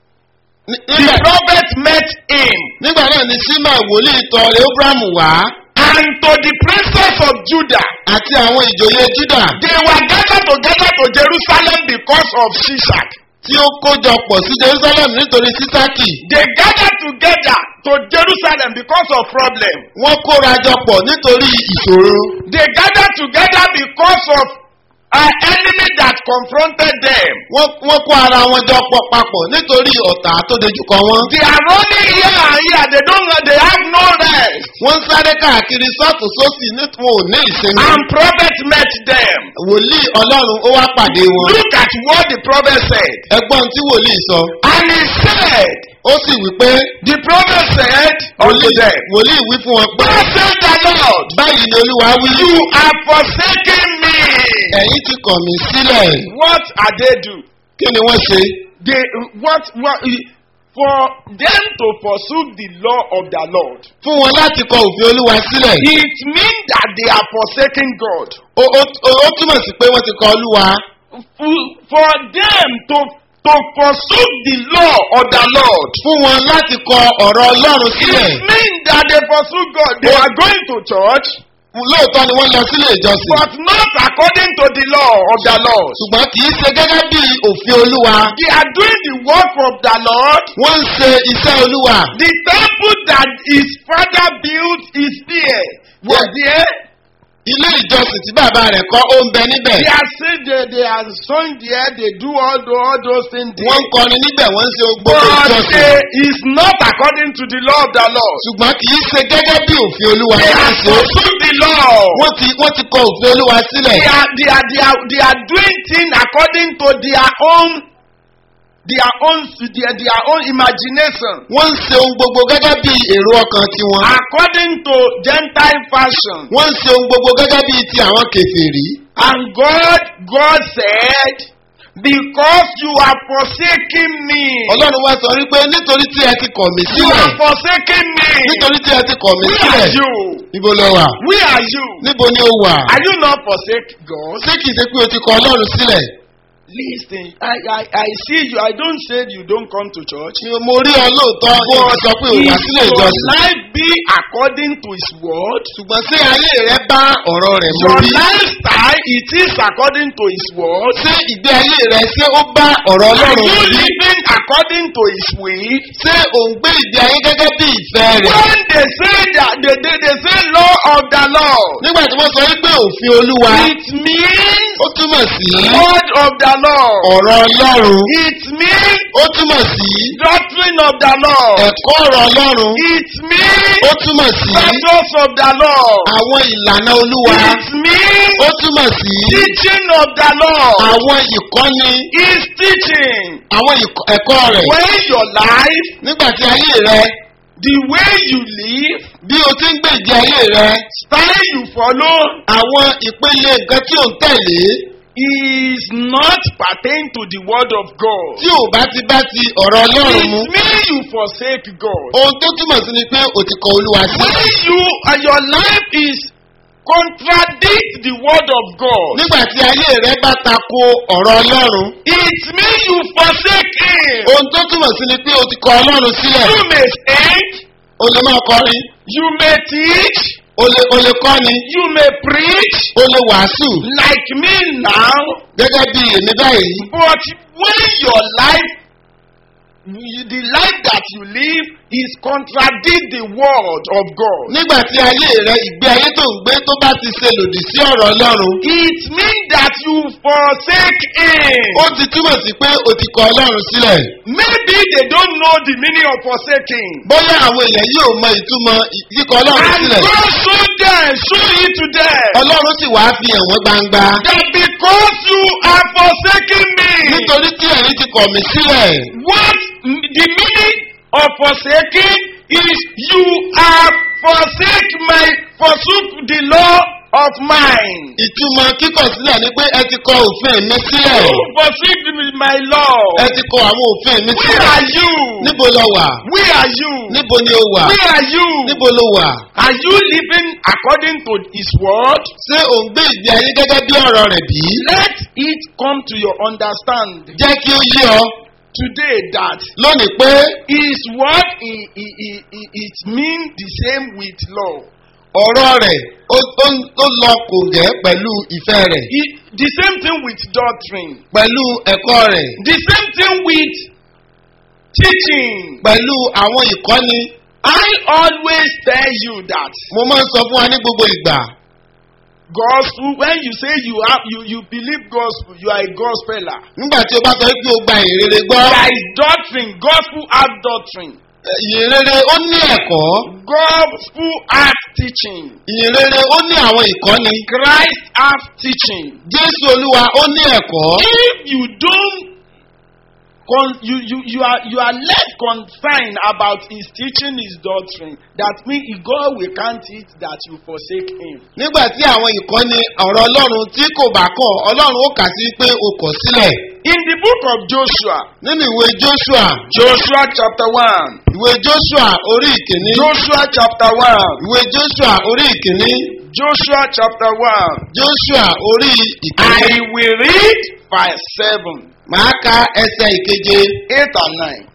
Ní- The nígbà- prophet met him. nígbà náà ni sima wòlíì tọ rehoboam wá And to the princes of Judah. àti àwọn ìjòyè juda They were gathered together to Jerusalem because of Shishak. tí ó kójọ pọ̀ sí jerusalem nítorí sísákì. They gathered together to Jerusalem because of problem. wọ́n kóra jọ pọ̀ nítorí ìṣòro. They gathered together because of an enemy that confronted them. wọ́n wọ́n kó ara wọn jọ pọ̀ papọ̀ nítorí ọ̀tá tó dojúkọ wọn. They are running here and here. They don't. They have no rest. wọ́n ń sáré káàkiri sọ́ọ̀tún sósì nítorí wọn ò ní ìsinmi. And prophet met them. wòlíì ọlọ́run ó wá pàdé wọn. Look at what the prophet said. ẹgbọ́n tí wòlíì sọ. And he said, ó sì wí pé the prophet said unto wòlíì them, wòlíì wí fún wọn pé Thus said the Lord, báyìí ni olúwa wí. you have forsaken me. ẹ̀yin ti kọ̀ mí sílẹ̀. What are they do? kí ni wọ́n ṣe They what what for them to pursue the law of the Lord. fún wọn láti kọ òfin olúwa sílẹ̀ It means that they are forsaking God. ó ó- ó- ó túmọ̀ sí pé wọ́n ti kọ olúwa F- For them to to pursue the law of the Lord. fún wọn láti kọ ọ̀rọ̀ ọlọ́run sílẹ̀ It means that they pursue God. They are going to church, lóòótọ́ ni wọ́n lọ sílé ìjọsìn but not according to the law of the Lord. ṣùgbọ́n kì í ṣe gẹ́gẹ́ bí òfin olúwa They are doing the work of the Lord. wọ́n ń ṣe iṣẹ́ olúwa The temple that his father built is there. Was there? ilé ìjọsìn tí bàbá rẹ̀ kọ́ ó ń bẹ níbẹ̀ They are saying they, they are sowing there. They do all, the, all those things there. wọ́n ń kọrin níbẹ̀ wọ́n ń ṣe gbogbo But ìjọsìn they, it's not according to the law of the Lord. ṣùgbọ́n kì í ṣe gẹ́gẹ́ bí òfin olúwa They ni wọ́n are ṣe pursuing the law. wọ́n ti wọ́n ti kọ òfin olúwa sílẹ̀ They are, they are, they are, they are doing things according to their own, their own, their, their own imagination. wọ́n ń ṣe ohun gbogbo gẹ́gẹ́ bí èrò ọkàn tiwọn According to Gentile fashion. wọ́n ń ṣe ohun gbogbo gẹ́gẹ́ bí ti àwọn kèfèrí And God, God said, because you are forsaking me. ọlọ́run wá sọ wípé nítorí tí ẹ ti kọ̀ mí You sílẹ̀ are forsaking me. nítorí tí ẹ ti kọ̀ mí Where sílẹ̀ are you? níbo lọ wà Where are you? níbo ni ó wà Are you not forsake God? ṣé kìí ṣe pé o ti kọ ọlọ́run sílẹ̀ Listen, I, I, I see you. I don't say you don't come to church. Ṣé mo rí ọ lóòótọ́ ìwọ sọ pé o wà if sílẹ̀ your ìjọsìn life be according to His word, ṣùgbọ́n ṣé ayé rẹ bá ọ̀rọ̀ rẹ̀ mú your rí lifestyle it is according to His word. ṣé ìgbé ayé rẹ ṣé ó bá ọ̀rọ̀ Are ọlọ́run you mú rí living according to His will? ṣé ò ń gbé ìgbé ayé gẹ́gẹ́ bí ìfẹ́ rẹ̀ When they say that they, they, they say law of the Lord, nígbà tí wọ́n sọ wípé òfin olúwa it means ó túmọ̀ sí word of the Lord. ọ̀rọ̀ ọlọ́run It means ó túmọ̀ sí doctrine of the Lord. ẹ̀kọ́ ọ̀rọ̀ ọlọ́run It means ó túmọ̀ sí purpose of the Lord. àwọn ìlànà olúwa It means ó túmọ̀ sí teaching of the Lord. àwọn ìkọ́ni Is teaching. àwọn ìkọ́- ẹ̀kọ́ rẹ̀ When your life, nígbà tí ayé rẹ the way you live, bí o ti ń gbé ìgbé ayé rẹ style you follow, àwọn ìpele nǹkan tí ò ń tẹ̀lé is not pertain to the word of God. tí ò bá ti bá ti ọ̀rọ̀ ọlọ́run mu It means you forsake God. ohun tó túmọ̀ sí ni pé o ti kọ olúwa sí When you and your life is contradict the word of God, nígbà tí ayé rẹ bá tako ọ̀rọ̀ ọlọ́run it means you forsake Him. ohun tó túmọ̀ sí ni pé o ti kọ ọlọ́run sílẹ̀ You may sing, o lè máa kọrin you may teach, o lè o lè kọ́ni you may preach, o lè wàásù like me now, gẹ́gẹ́ bí èmi báyìí but when your life, the life that you live is contradict the word of God. nígbà tí ayé rẹ ìgbé ayé tó ń gbé tó bá ti ṣe lòdì sí ọ̀rọ̀ ọlọ́run It means that you forsake Him. ó ti túmọ̀ sí pé o ti kọ ọlọ́run sílẹ̀ Maybe they don't know the meaning of forsaking. bóyá àwọn èèyàn yóò mọ ìtumọ̀ ì- kíkọ ọlọ́run And sílẹ̀ God show them, show it to them. ọlọ́run sì wá fi hàn wọ́n gbangba That because you are forsaking me, nítorí tí ẹ̀yin ti kọ̀ mí sílẹ̀ what the meaning of forsaking is you are forsake my forsook the law of mine. ìtumọ̀ kíkọ̀ sílẹ̀ ni pé ẹ ti kọ òfin mi sílẹ̀ You forsake my law. ẹ ti kọ àwọn òfin mi Where sílẹ̀ are you? níbo lọ wà Where are you? níbo ni o wà Where are you? níbo ló wà Are you living according to his word? ṣé ò ń gbé ìgbé ayé gẹ́gẹ́ bí ọ̀rọ̀ rẹ̀ bí Let it come to your understanding jẹ́ kí ó yé ọ today that lónìí pé his word i- i- i- i- it mean the same with law. ọ̀rọ̀ rẹ̀ ó ó- ó lọ kò gẹ́ pẹ̀lú ìfẹ́ rẹ̀ I- the same thing with doctrine. pẹ̀lú ẹ̀kọ́ rẹ̀ The same thing with teaching. pẹ̀lú àwọn ìkọ́ni I always tell you that mo máa ń sọ fún wa ní gbogbo ìgbà gospel when you say you have you you believe gospel you are a gospeler. nígbà tí o bá sọ pé o gba ìrere gbọ́ There is doctrine. Gospel have doctrine. ìrere ó ní ẹ̀kọ́ Gospel have teaching. ìrere ó ní àwọn ìkọ́ni Christ have teaching. jésù olúwa ó ní ẹ̀kọ́ If you don't con you, you, you are you are less concerned about his teaching his doctrine that means God will count it that you forsake him. nígbà tí àwọn ìkọ́ni ọ̀rọ̀ ọlọ́run tí kò bá kọ̀ ọlọ́run ó kà sí pé o kọ̀ sílẹ̀ in the book of Joshua, nínú ìwé joshua Joshua chapter 1, ìwé joshua orí ìkíní Joshua chapter 1, ìwé joshua orí ìkíní Joshua chapter 1, joshua orí I ìkíní will read verse 7, màá ka ẹsẹ̀ ìkeje 8 and 9.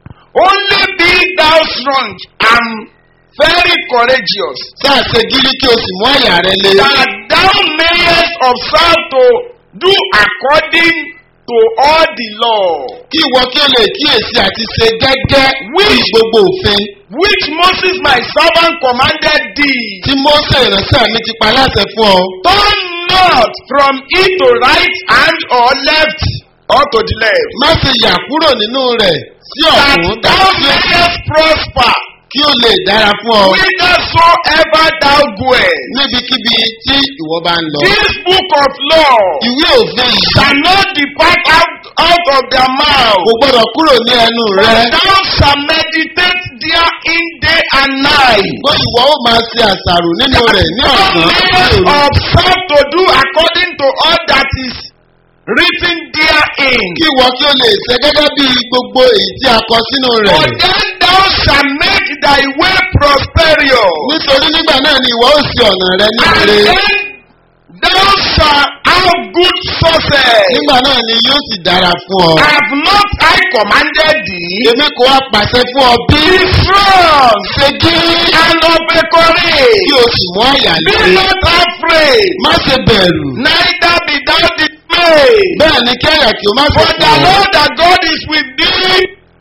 Only be thou strong and very courageous, sáà ṣe gírí kí o sì mú àyà rẹ le that thou mayest observe to do according to all the law kí ìwọ kí o lè kíyèsí àti ṣe gẹ́gẹ́ bí gbogbo òfin which Moses my servant commanded thee. tí mose ìránṣẹ́ mi ti pa láṣẹ fún ọ Turn not from it to right hand or left or to the left. má ṣe yà kúrò nínú rẹ̀ sí That ọ̀tún thou tàbí sí òsì mayest prosper kí o lè dára fún ọ whithersoever thou goest. níbikíbi tí ìwọ bá ń lọ. This book of law ìwé òfin yìí shall not depart out, out of their mouth. kò gbọdọ̀ kúrò ní ẹnu rẹ. But thou shalt meditate therein day and night. bó ìwọ ó máa ṣe àṣàrò nínú rẹ̀ ní Thou ọ̀sán mayest àti òru. observe to do according to all that is written therein. kí ìwọ kí o lè ṣe gẹ́gẹ́ bí gbogbo èyí tí a kọ sínú rẹ̀. For then thou shalt make thy way prosperous. nítorí nígbà náà ni ìwọ ó ṣe ọ̀nà rẹ ní And ire. then thou shalt have good success. nígbà náà ni yóò sì dára fún ọ. Have not I commanded thee? èmi kò wá pàṣẹ fún ọ bí. Be strong ṣe gírí and of a courage. kí o sì mú àyà Be lé. not afraid, má ṣe bẹ̀rù. neither be thou dismayed. bẹ́ẹ̀ ni kí àyà kí o má ṣe For the fún ọ. Lord thy God is with thee,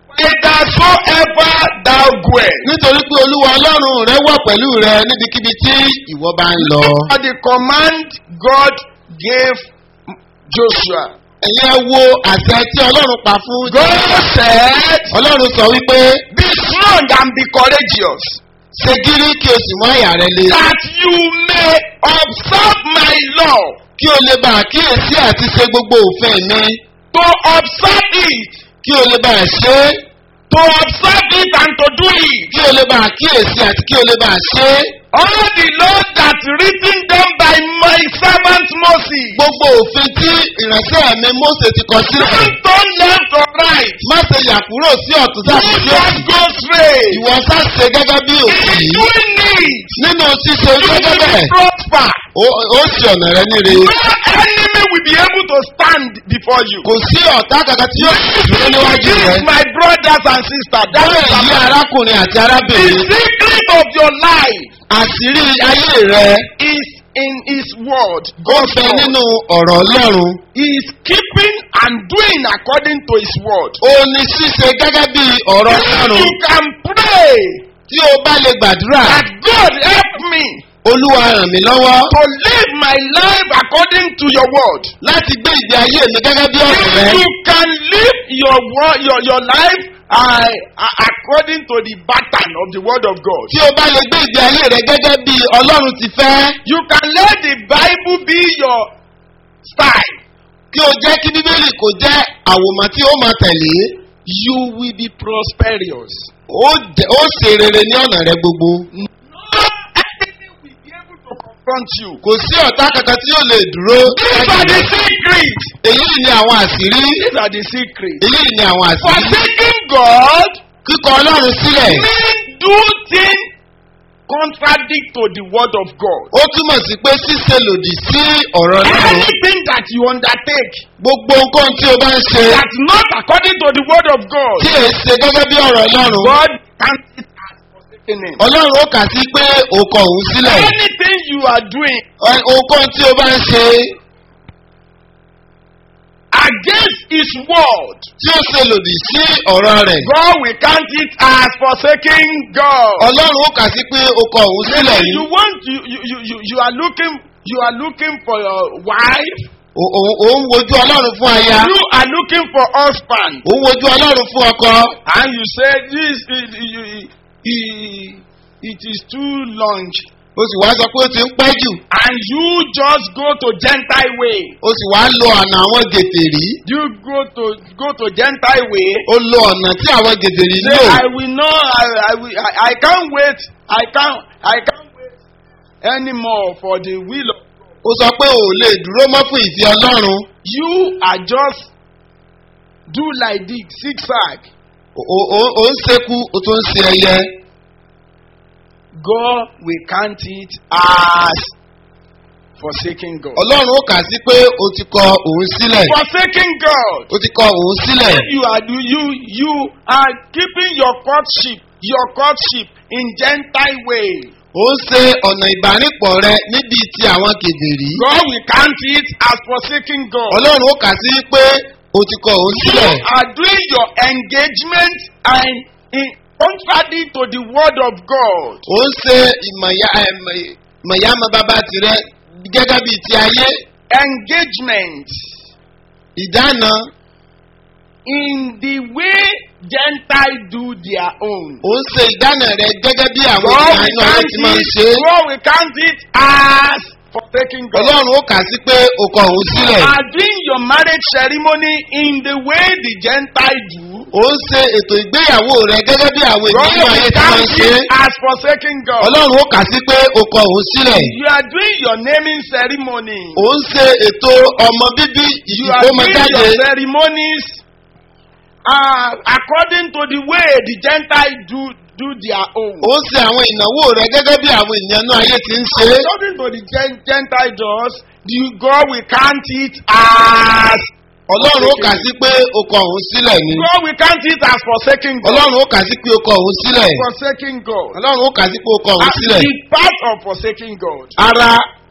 whithersoever thou goest. nítorí pé olúwa ọlọ́run rẹ wà pẹ̀lú rẹ níbikíbi tí ìwọ bá ń lọ. For the command God gave Joshua. ẹ̀yin ẹ wo àṣẹ tí ọlọ́run pa fún. God said, ọlọ́run sọ wípé Be strong and be courageous, ṣe gírí kí o sì mú àyà rẹ le. that you may observe my law, kí o lè bá àkíyèsí àti ṣe gbogbo òfin mi. to observe it, kí o lè bá ṣe é. to observe it and to do it. kí o lè bá àkíyèsí àti kí o lè bá ṣe é. All the laws that written down by my servant Moses. gbogbo òfin tí ìránṣẹ́ mi Mósè ti kọ sílẹ̀. Don't turn left or right. má ṣe yà kúrò sí ọ̀tún Do tàbí sí not òsì. go straight. ìwọ sá ṣe gẹ́gẹ́ bí òfin In yìí. doing it, nínú ṣíṣe you gẹ́gẹ́ will bẹ́ẹ̀ prosper. ó ó ṣe ọ̀nà rẹ níre. No enemy will be able to stand before you. kò sí ọ̀tá kankan tí yóò dúró níwájú This rẹ. is my brothers and sisters. That bẹ́ẹ̀ is yí the arákùnrin àti The arábìnrin. secret of your life àṣírí ayé rẹ is in His word. ó God's bẹ word. nínú ọ̀rọ̀ ọlọ́run. He is keeping and doing according to His word. ó ní ṣíṣe gẹ́gẹ́ bí ọ̀rọ̀ ọlọ́run. You can pray tí o bá lè gbàdúrà that God help me olúwa ràn mí lọ́wọ́ to live my life according to your word. láti gbé ìgbé ayé mi gẹ́gẹ́ bí ọ̀rọ̀ rẹ. If you can live your word, your, your life uh, uh, according to the pattern of the word of God. tí o bá lè gbé ìgbé ayé rẹ gẹ́gẹ́ bí ọlọ́run ti fẹ́. You can let the Bible be your style. kí o jẹ́ kí bíbélì kò jẹ́ àwòmọ́ tí ó máa tẹ̀lé. You will be prosperous. ó jẹ́- ó ṣe rere ní ọ̀nà rẹ gbogbo. No enemy will be able to confront you. kò sí ọ̀tá kankan tí yóò lè dúró. These are the secrets. èyí ni àwọn àṣírí. These are the secrets. èyí ni àwọn àṣírí. Forsaking God kíkọ ọlọ́run sílẹ̀. means do things contradict to the word of God. ó túmọ̀ sí pé ṣíṣe lòdì sí ọ̀rọ̀ ọlọ́run. Anything that you undertake gbogbo nǹkan tí o bá ń ṣe. that's not according to the word of God, tí èyí ṣe gẹ́gẹ́ bí ọ̀rọ̀ ọlọ́run. God counts it as forsaking him. ọlọ́run ó kà sí pé òkò òun sílẹ̀. Anything you are doing Ẹ- ohunkóhun tí o bá ń ṣe against his word, tí ó ṣe lòdì sí ọ̀rọ̀ rẹ̀. God will count it as forsaking God. ọlọ́run ó kà sí pé òkò òun sílẹ̀ Maybe you yìí. want you, you, you, you, you are looking you are looking for your wife, O- òun òun wojú ọlọ́run fún aya. you are looking for husband, òun wojú ọlọ́run fún ọkọ. and you say this it, it, it, it is too long, o sì wá sọ pé ó ti ń pẹ́ jù. and you just go to Gentile way. o sì wá lo ọ̀nà àwọn gèdèrí. You go to go to Gentile way. o lo ọ̀nà tí àwọn gèdèrí Say, lò. I will not. I, I will. I, I can't wait. I can't. I can't wait anymore for the will of. ó sọ pé ò lè dúró mọ́ fún ìfẹ́ ọlọ́run. You are just do like this zigzag O- o- o- ò ń sekú o tún ń se ẹyẹ God will count it as forsaking God. ọlọ́run ó kà sí pé o ti kọ òun sílẹ̀ Forsaking God. o ti kọ òun sílẹ̀ You are you you are keeping your courtship your courtship in Gentile way. ó ń ṣe ọ̀nà ìbánipọ̀ rẹ níbi ti àwọn kèbèrè God will count it as forsaking God. ọlọ́run ó kà sí pé o ti kọ òun You sílẹ̀ are doing your engagement and in contrary to the word of God. ó ń ṣe ìmọ̀ya- ẹ̀mọ̀- ìmọ̀yámọ̀ bàbá tirẹ̀ gẹ́gẹ́ bíi ti ayé Engagement ìdáná in the way Gentiles do their own. ó ń ṣe ìdáná rẹ gẹ́gẹ́ bí àwọn God ènìyàn will inú ayé count ti máa ń it, ṣe é God will count it as forsaking God. ọlọ́run ó kà sí pé o kọ òun sílẹ̀ are doing your marriage ceremony in the way the Gentiles do. ó ń ṣe ètò ìgbéyàwó rẹ gẹ́gẹ́ bí àwọn God ènìyàn inú ayé will ti máa ń count ṣe é it as forsaking God. ọlọ́run ó kà sí pé o kọ òun sílẹ̀ You are doing your naming ceremony. ó ń ṣe ètò ọmọ bíbí You are doing ìkómọjáde your ceremonies uh, according to the way the Gentiles do do their own. ó ń ṣe àwọn ìnáwó rẹ gẹ́gẹ́ bí àwọn ènìyàn inú ayé ti ń ṣe é According to the Gen- Gentile does, the God will count it as ọlọ́run ó kà sí pé o kọ òun sílẹ̀ ni God will count it as forsaking God. ọlọ́run ó kà sí pé o kọ òun sílẹ̀ Forsaking God. ọlọ́run ó kà sí pé o kọ òun As sílẹ̀ the part of forsaking God. ara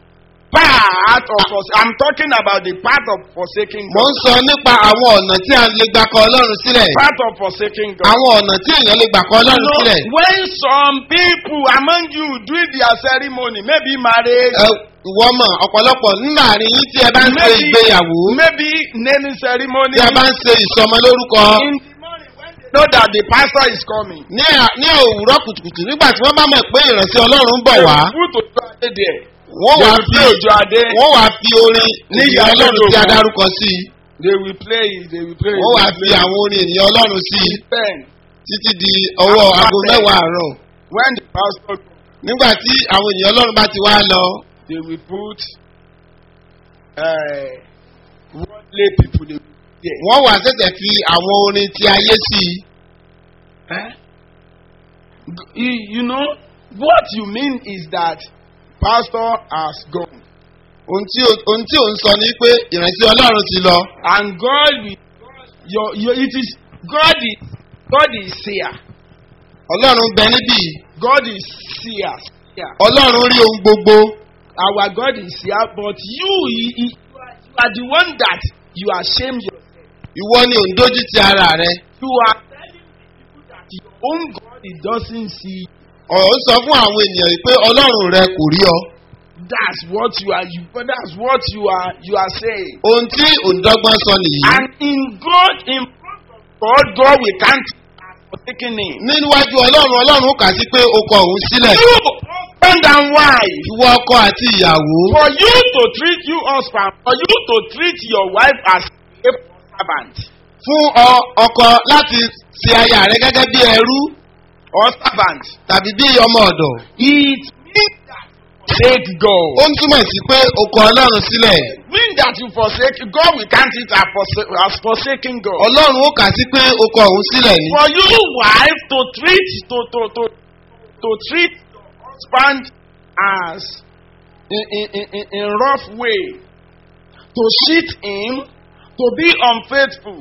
Part of fors- I'm talking about the part of forsaking mo God. ń sọ nípa àwọn ọ̀nà tí a lè gbà kọ ọlọ́run sílẹ̀ Part of forsaking God. àwọn ọ̀nà tí èèyàn lè gbà kọ You ọlọ́run know, sílẹ̀ when some people among you do their ceremony, maybe marriage, ẹ ìwọ mọ̀ ọ̀pọ̀lọpọ̀ nínú àárín yín tí ẹ bá ń ṣe maybe, ìgbéyàwó maybe naming ceremony, tí ẹ bá ń ṣe ìsọmọ lórúkọ in the morning when they know that the pastor is coming, ní à- ní òwúrọ̀ kùtùkùtù nígbà tí wọ́n bá mọ̀ pé ìránṣẹ́ ọlọ́run ń bọ̀ wá put Ojo Ade there. wọ́n They wá will fi play Ojo Ade. wọ́n wá fi orin Ní ènìyàn ìyá ọlọ́run tí a lójó. dárúkọ sí i They will play it. They will play it. wọ́n wá they fi will play it. àwọn orin ènìyàn ọlọ́run sí i Then, títí di ọwọ́ aago mẹ́wàá àárọ̀ when the pastor nígbà tí àwọn ènìyàn ọlọ́run bá ti wá lọ they will put uh, worldly people they will there. wọ́n wá ṣẹ̀ṣẹ̀ fi àwọn orin ti ayé sí i Eh? G- You, you know what you mean is that pastor has gone ohun tí o- ohun tí ò ń sọ ni pé ìránṣẹ́ ọlọ́run ti lọ and God will your, your it is God is God is seer ọlọ́run bẹ níbí God is seer seer ọlọ́run rí ohun gbogbo our God is seer but you he, he, you, are, you are the one that you are shame yourself ìwọ ni ò ń dójú ti ara rẹ you are telling the people that your own God he doesn't see you. ọ̀rọ̀ ń sọ fún àwọn ènìyàn yìí pé ọlọ́run rẹ kò rí ọ That's what you are. You, that's what you are. You are saying. ohun tí òǹdọ́gbọ́n sọ nìyí And in God, in front of God, God will count as forsaking him. níwájú ọlọ́run ọlọ́run ó kà sí pé o kọ òun sílẹ̀ You husband and wife. ìwọ ọkọ àti ìyàwó For you to treat you husband, for you to treat your wife as a servant fún ọ ọkọ láti ṣe aya rẹ gẹ́gẹ́ bí ẹrú or servant, tàbí bí ọmọ ọ̀dọ̀ it means that you forsake God. ó ń túmọ̀ sí pé o kọ ọlọ́run sílẹ̀ Mean that you forsake God, we count it as, forsa- as forsaking God. ọlọ́run ó kà sí pé o kọ òun sílẹ̀ ni for you wife to treat to to to to treat your husband as in in in in, in rough way to cheat him to be unfaithful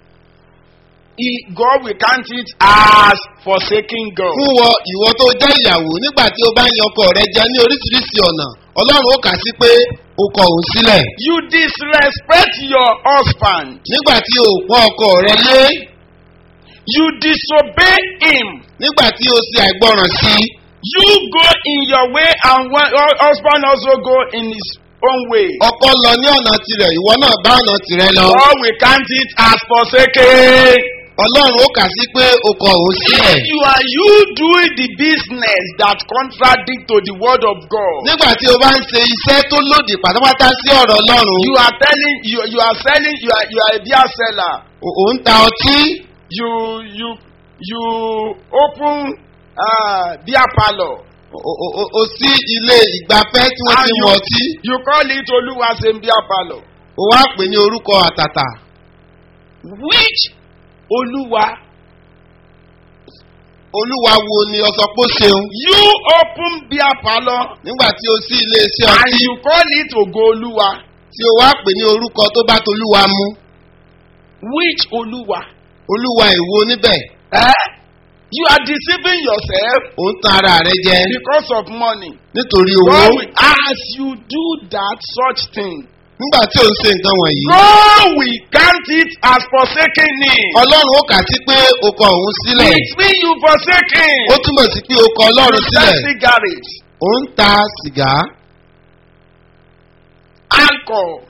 he God will count it as forsaking God. fún wọ ìwọ tó jẹ́ ìyàwó nígbà tí o bá ń yan ọkọ rẹ jẹ ní oríṣiríṣi ọ̀nà ọlọ́run ó kà sí pé o kọ òun sílẹ̀ you disrespect your husband nígbà tí o pọ́n ọkọ rẹ lé you disobey him nígbà tí o ṣe àìgbọràn sí i you go in your way and one your husband also go in his own way. ọkọ lọ ní ọ̀nà tirẹ̀ ìwọ náà bá ọ̀nà tirẹ̀ lọ God will count it as forsaking. ọlọ́run ó kà sí pé o kọ òun sílẹ̀ If you are you doing the business that contradict to the word of God, nígbà tí o bá ń ṣe iṣẹ́ tó lòdì pátápátá sí ọ̀rọ̀ ọlọ́run you are telling you you are selling you are you are a beer seller. ò ò ń ta ọtí You you you open uh, beer parlor o- o- o- o sí ilé ìgbafẹ́ tí wọ́n ti And mu you- ọtí you call it Oluwaseun beer parlor. o wá pè ní orúkọ àtàtà which Oluwa olúwa wo ni ọsọ pé ó ṣeun you open beer parlour nígbà tí o sí ilé iṣẹ́ and ọtí you call it Ogo Oluwa tí o wá pè ní orúkọ tó bá tolúwa mu which Oluwa olúwa ìwo níbẹ̀ eh? you are deceiving yourself ò ń tan ara rẹ jẹ because of money nítorí owó God will, as you do that such thing nígbà tí o ń ṣe nǹkan wọ̀nyí God will count it as forsaking him ọlọ́run ó kà sí pé o kọ òun sílẹ̀ it mean you forsaking ó túmọ̀ sí pé o kọ ọlọ́run you sell sílẹ̀ cigarette ò ń ta sìgá alcohol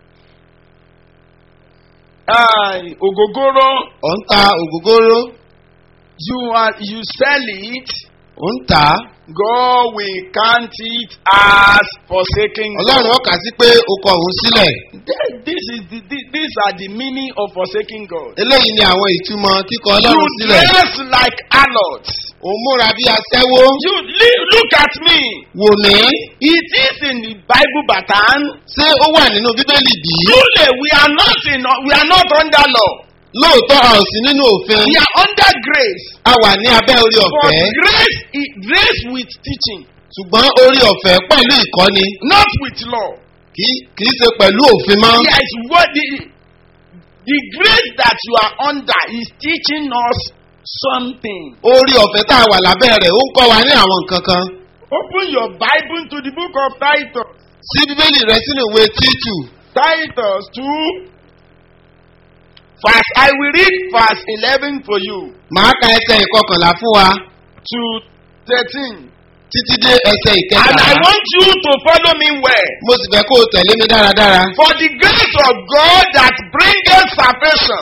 uh, ogogoro ò ń ta ògógóró you are you sell it ò ń tà á God will count it as forsaking ọlọ́run ó kà sí pé o kọ òun sílẹ̀ Th- this is the, the, these are the meaning of forsaking God eléyìí ni àwọn ìtumọ̀ kíkọ you ọlọ́run sílẹ̀ dress like harlots ò ń múra bí aṣẹ́wó you li- look at me wò mí it is in the Bible pattern ṣé ó wà nínú bíbélì bí truly we are not in we are not under law lóòótọ́ a ò sí nínú òfin we are under grace a wà ní abẹ́ orí but ọ̀fẹ́ grace is grace with teaching ṣùgbọ́n orí ọ̀fẹ́ pẹ̀lú ìkọ́ni not with law kì kì í ṣe pẹ̀lú òfin mọ́ yes what the the grace that you are under is teaching us something orí ọ̀fẹ́ tá a wà lábẹ́ rẹ̀ ó ń kọ́ wa ní àwọn nǹkan kan open your bible to the book of titus sí bíbélì rẹ sínú ìwé títù titus two verse i will read verse eleven for you màá ka ẹsẹ̀ ìkọkànlá fún wa to thirteen títí dé ẹsẹ̀ and i ìkẹtàlá want you to follow me well. mo sì fẹ́ kó o tẹ̀lé mi dáradára For the grace of God that bringeth salvation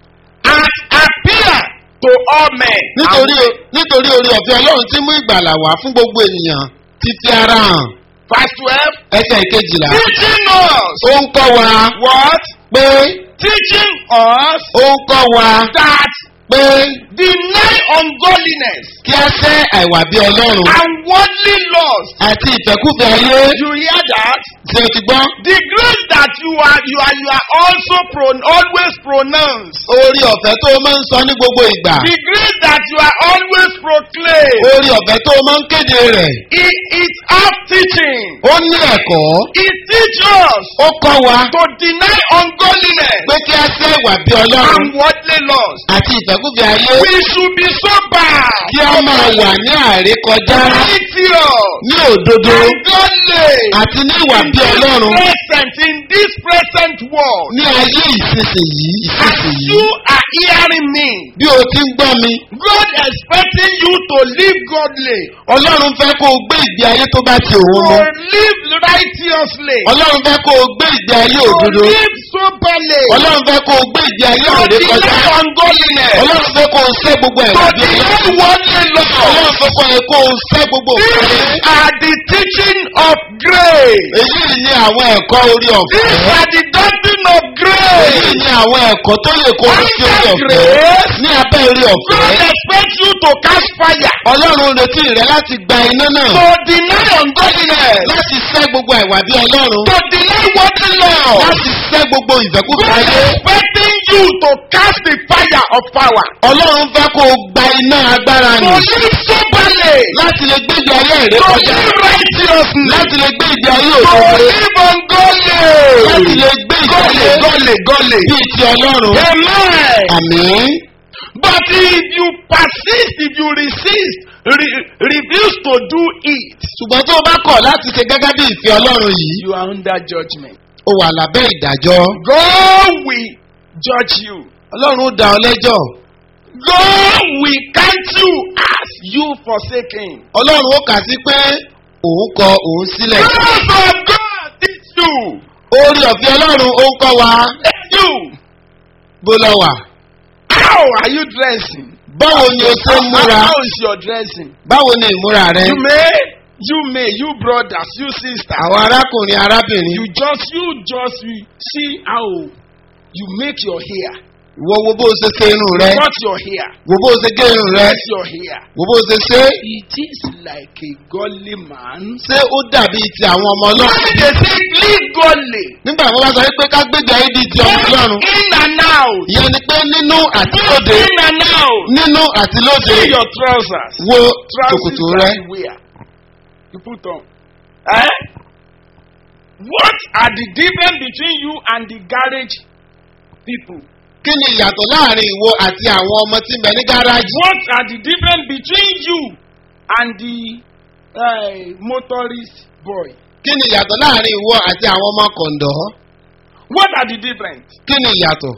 has appeared to all men. nítorí nítorí orí ọ̀fẹ́ ọlọ́run tí mú ìgbàlà wá fún gbogbo ènìyàn ti fi ara hàn Verse twelve. ẹsẹ̀ ìkejìlá Teaching us ó ń kọ́ wa what? pé Teaching us ó ń kọ́ wa that pé deny ungodliness kí a sẹ́ àìwà bí ọlọ́run and worldly lust. àti ìfẹ́kúfẹ́ ayé You hear that? tí o ti gbọ́ The grace that you are you are you are also pro, always pronounced. orí ọ̀fẹ́ tó o máa ń sọ ní gbogbo ìgbà The grace that you are always proclaimed. orí ọ̀fẹ́ tó o máa ń kéde rẹ̀ It is our teaching. ó ní ẹ̀kọ́ It teaches ó kọ́ wa to deny ungodliness pé kí a sẹ́ ìwà bí ọlọ́run and worldly lust. àti ìfẹ́kúfẹ́ ayé We should be sober, kí a máa wà ní àrékọjá righteous, ní òdodo and godly àti ní ìwà in bí ọlọ́run this present in this present world. ní ayé ìsinsìnyí As ìsinsìnyí you are hearing me, bí o ti ń gbọ́ mi God expecting you to live godly, ọlọ́run fẹ́ kó o gbé ìgbé ayé tó bá ti òun to mu live righteously, ọlọ́run fẹ́ kó o gbé ìgbé ayé to òdodo live soberly, ọlọ́run fẹ́ kó o gbé ìgbé ayé to àrékọjá deny ungodliness. ọlọ́run fẹ́ kó o sẹ́ gbogbo to ẹ̀rọ bí deny ọlọ́run worldly lust. ọlọ́run fẹ́ kó o kó o sẹ́ gbogbo These òfin are the teaching of grace. èyí ni àwọn ẹ̀kọ́ orí ọ̀fẹ́ These are the doctrine of èyí grace. ni àwọn ẹ̀kọ́ tó lè kó o sí orí Under ọ̀fẹ́ grace, ní abẹ́ orí God ọ̀fẹ́ expects you to cast fire, ọlọ́run retí rẹ láti gba iná náà to deny ungodliness, láti sẹ́ gbogbo ẹ̀wà bí ọlọ́run to deny worldly lust. láti sẹ́ gbogbo ìfẹ́kúfẹ́ God ayé expecting you to cast the fire of power, ọlọ́run fẹ́ kó o gba iná agbára to nì live soberly, láti lè gbé ìgbé ayé rẹ to kọjá live righteously, láti lè gbé ìgbé ayé to òdodo live ungodly. láti lè gbé ìgbé Godly, ayé godly, godly. bíi ti ọlọ́run Amen. àmín But if you persist, if you resist, re- refuse to do it, ṣùgbọ́n tó o bá kọ̀ láti ṣe gẹ́gẹ́ bí ìfẹ́ ọlọ́run yìí you are under judgment. o wà lábẹ́ ìdájọ́ God will judge you. ọlọ́run ó dá ọ lẹ́jọ́ God will count you as you forsaken. ọlọ́run ó kà sí pé òun kọ òun sílẹ̀ Grace of God teach you. orí ọ̀fẹ́ ọlọ́run ó ń kọ́ wa Let you. bó lọ wà How are you dressing? báwo ni o ṣe ń múra How is your dressing? báwo ni ìmúra rẹ You may, you may, you brothers, you sisters. àwọn arákùnrin You arábìnrin just, you just you see how you make your hair. ìwọ wo bó o ṣe ṣe irun rẹ Cut your hair. wo bó o ṣe gé irun rẹ Cut your hair. wo bó o ṣe ṣe é. It is like a godly man. ṣé ó dàbí ti àwọn ọmọ When ọlọ́run they say live godly. nígbà tí wọ́n bá sọ pé ká gbéjà yìí di ti ọmọ ọlọ́run In and out. ìyẹn ni pé nínú àti lóde In and out. nínú àti lóde See your trousers. wo Trousers tòkòtò that rẹ you wear. You put on. Eh? What are the difference between you and the garage people? kí ni ìyàtọ̀ láàrin ìwọ àti àwọn ọmọ tí ń bẹ ní gáràjì What are the difference between you and the uh, motorist boy? kí ni ìyàtọ̀ láàrin ìwọ àti àwọn ọmọ kọ̀ǹdọ̀ What are the difference? kí ni ìyàtọ̀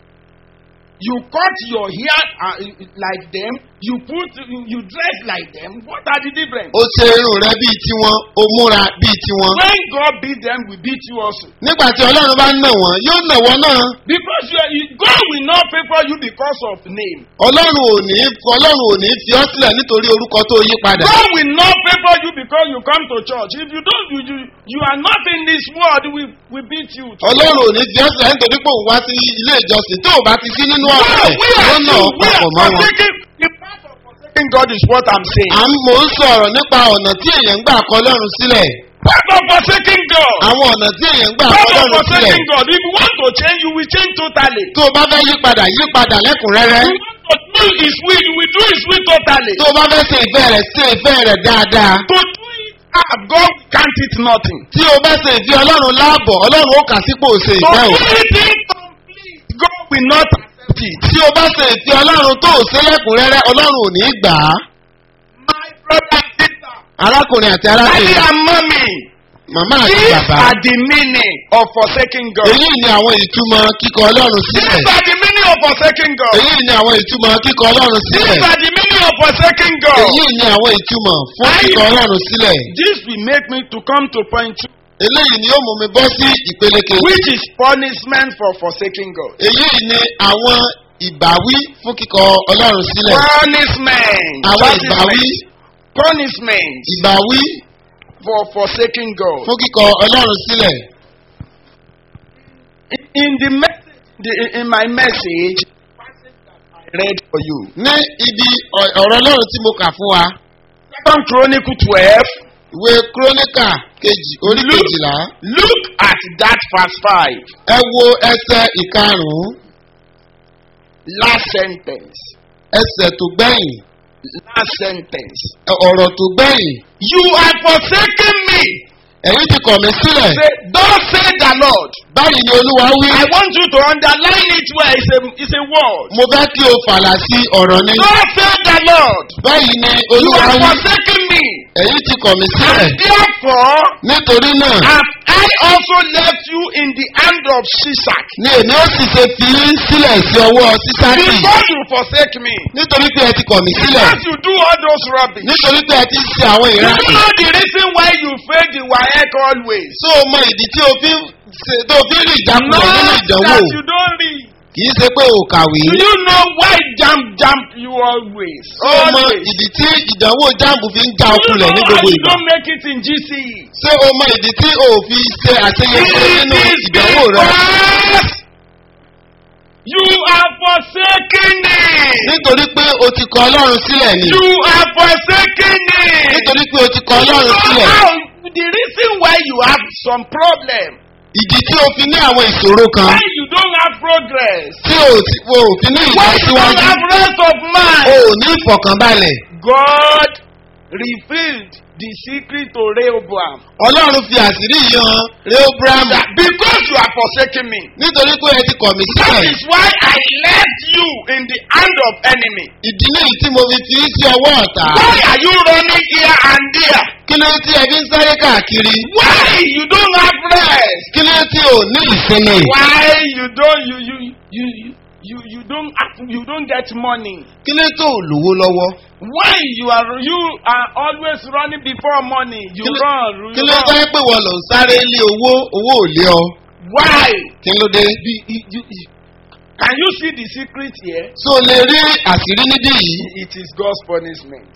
You cut your hair uh, like them. You put you, you dress like them. What are the difference? ó ṣe irun rẹ bíi tiwọn ó múra bíi tiwọn When God beat them, we beat you also. nígbà tí ọlọ́run bá ń nà wọ́n yóò nà wọ́n náà Because you are, you, God will not favor you because of name. ọlọ́run ò ní ọlọ́run ò ní fi ọ́ sílẹ̀ nítorí orúkọ tó yí padà God will not favor you because you come to church. If you don't, you, you, you are not in this world, we, we beat you. ọlọ́run ò ní fi ọ́ sílẹ̀ nítorí pé òun wá sí ilé ìjọsìn tó o bá ti sí nínú ọ̀rọ̀ rẹ̀ we are, yóò nà ọ́ we are papọ̀ mọ́ wọn. forsaking, the part of forsaking God is what I'm saying. à ń mò ń sọ̀rọ̀ nípa ọ̀nà tí èèyàn ń gbà kọ ọlọ́run sílẹ̀ Part of forsaking God. àwọn ọ̀nà tí èèyàn ń gbà kọ Part of ọlọ́run sílẹ̀ forsaking God. If you want to change, you will change totally. tó o bá fẹ́ yí padà yí padà lẹ́kùnrẹ́rẹ́ You want to do His will, you will do His will totally. tó o bá fẹ́ ṣe ìfẹ́ rẹ̀ ṣe ìfẹ́ rẹ̀ dáadáa To do it, ah, God can't it nothing. tí o bá ṣe ìfẹ́ ọlọ́run láàbọ̀ ọlọ́run ó kà sípò ṣe To ìfẹ́ do o it incomplete, God will not accept it. tí o bá ṣe ìfẹ́ ọlọ́run tó o ṣe lẹ́kùnrẹ́rẹ́ ọlọ́run ò ní í gbà á My brother and sister, arákùnrin àti daddy arákùnrin and mommy, màmá àti these bàbá are the meaning of forsaking God. èyí ni àwọn ìtumọ̀ kíkọ ọlọ́run sílẹ̀ These are the meaning of forsaking God. èyí ni àwọn ìtumọ̀ kíkọ ọlọ́run sílẹ̀ These are the meaning of forsaking God. èyí ni àwọn ìtumọ̀ fún Aye. kíkọ ọlọ́run sílẹ̀ This will make me to come to point two, eléyìí ni ó mú mi bọ́ sí ìpele kejì which is punishment for forsaking God. èyí ni àwọn ìbáwí fún kíkọ ọlọ́run sílẹ̀ Punishment. àwọn ìbáwí Punishment ìbáwí for forsaking God. fún kíkọ ọlọ́run sílẹ̀ In the message, the, in my message, I read for you. ní ibi ọ̀- ọ̀rọ̀ ọlọ́run tí mo kà fún wa Second Chronicle twelve. ìwé kúrónìkà kejì orí Look. kejìlá Look at that verse five. ẹ wo ẹsẹ̀ ìkarùn-ún Last sentence. ẹsẹ̀ tó gbẹ̀yìn Last sentence. ẹ- ọ̀rọ̀ tó gbẹ̀yìn You are forsaken me. ẹ̀yin ti kọ̀ mí sílẹ̀ Say, Thus say the Lord. báyìí ni olúwa wí I want you to underline it where it's a, it's a word. mo fẹ́ kí o fàlà sí ọ̀rọ̀ ni Thus say the Lord. báyìí ni You olúwa are wí forsaken me. ẹ̀yin ti kọ̀ mí sílẹ̀ And therefore nítorí náà have I also left you in the hand of Shishak. ni èmi ó sì ṣe fi yín sílẹ̀ sí ọwọ́ sísáàkì Because you forsake me. nítorí pé ẹ ti kọ̀ mí sílẹ̀ Because you do all those rubbish. nítorí pé ẹ ti ń ṣe àwọn You ìrántí know the reason why you fail the WAEC always. tó o mọ ìdí tí o fi ń ṣe tó o fi ń rí ìjákulẹ̀ Not nínú ìdánwò that you don't read. kì í ṣe pé o kàwé Do you know why jump jump you always? tó o mọ Always. ìdí tí ìdánwò jáàmù fi ń já Do you ọkulẹ̀ know ní why gbogbo you ìgbà don't make it in GCE? ṣé o mọ ìdí tí o ò fi ṣe àṣeyọrí nínú It is ìdánwò rẹ because you are forsaking me. nítorí pé o ti kọ ọlọ́run sílẹ̀ ni You are forsaking me. nítorí pé o ti kọ You ọlọ́run know sílẹ̀ how the reason why you have some problem, ìdí tí o fi ní àwọn ìṣòro kan why you don't have progress, tí o ti o ò fi ní why you don't ìlọsíwájú have rest of o mind. ò ní ìfọ̀kànbalẹ̀ God revealed the secret to Rehoboam. ọlọ́run fi àṣírí yan rehoboam That because you are forsaking me, nítorí pé ẹ ti kọ̀ mí that sílẹ̀ is why I left you in the hand of enemy. ìdí nìyí tí mo fi fi í sí ọwọ́ ọ̀tá Why are you running here and there? kí ló tí ẹ fi ń sáré káàkiri Why you don't have rest? kí ló tí ò ní ìsinmi Why you don't you you you you you, you don't have, you don't get money? kí ló tó ò lówó lọ́wọ́ Why you are you are always running before money? You Kí ló- run, you kí ló run. jẹ́ pé wọ́n lọ ń sáré lé owó owó ò lé ọ Why? kí ló dé Be, you, you, you- can you see the secret here? tó o lè rí àṣírí níbí yìí It is God's punishment.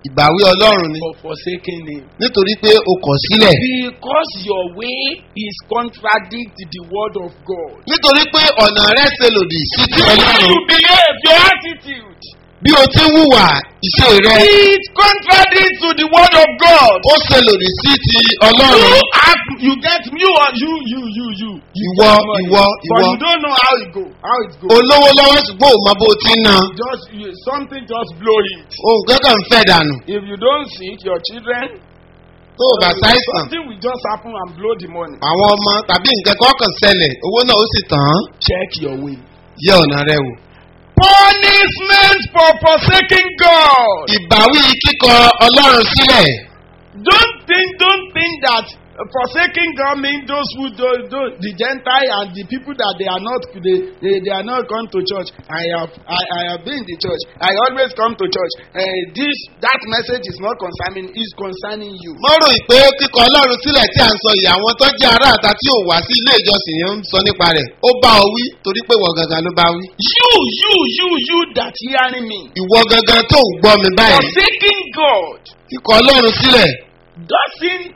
ìbáwí ọlọ́run ni for forsaking him. nítorí pé o kọ̀ sílẹ̀ Because your way is contradict the word of God. nítorí pé ọ̀nà rẹ̀ ṣe lòdì sí ti The way ọlọ́run you behave, your attitude, bí o ti ń hùwà ìṣe rẹ it contradicts to the word of God. ó ṣe lòdì sí ti You ọlọ́run act, you get you or you, you, you, you. You ìwọ get money, ìwọ But ìwọ you don't know how it go. How it go. olówó lọ́wọ́ ṣùgbọ́n ò mọ bó o ti ń na Just you, something just blow it. ohun kankan ń fẹ́ dànù If you don't sick, your children, tó o bá ṣàìsàn something will just happen and blow the money. àwọn ọmọ tàbí nǹkan kan kàn ṣẹlẹ̀ owó náà ó sì tàn án Check your way. yẹ ọ̀nà rẹ wò. Punishment for forsaking God. ìbáwí kíkọ ọlọ́run sílẹ̀ Don't think, don't think that uh, forsaking God means those who do, do the Gentile and the people that they are not they, they, they are not come to church. I have I, I have been in the church. I always come to church. Uh, this that message is not concerning is concerning you. mo rò pé kíkọ ọlọ́run sílẹ̀ tí à ń sọ yìí àwọn tó jẹ́ ará àta tí ò wá sí ilé ìjọsìn yẹn ń sọ nípa rẹ̀ ó bá ọ wí torí pé ìwọ gangan ló bá wí. You you you you that hearing me. ìwọ gangan tó ń gbọ́ mi báyìí Forsaking God kíkọ ọlọ́run sílẹ̀ doesn't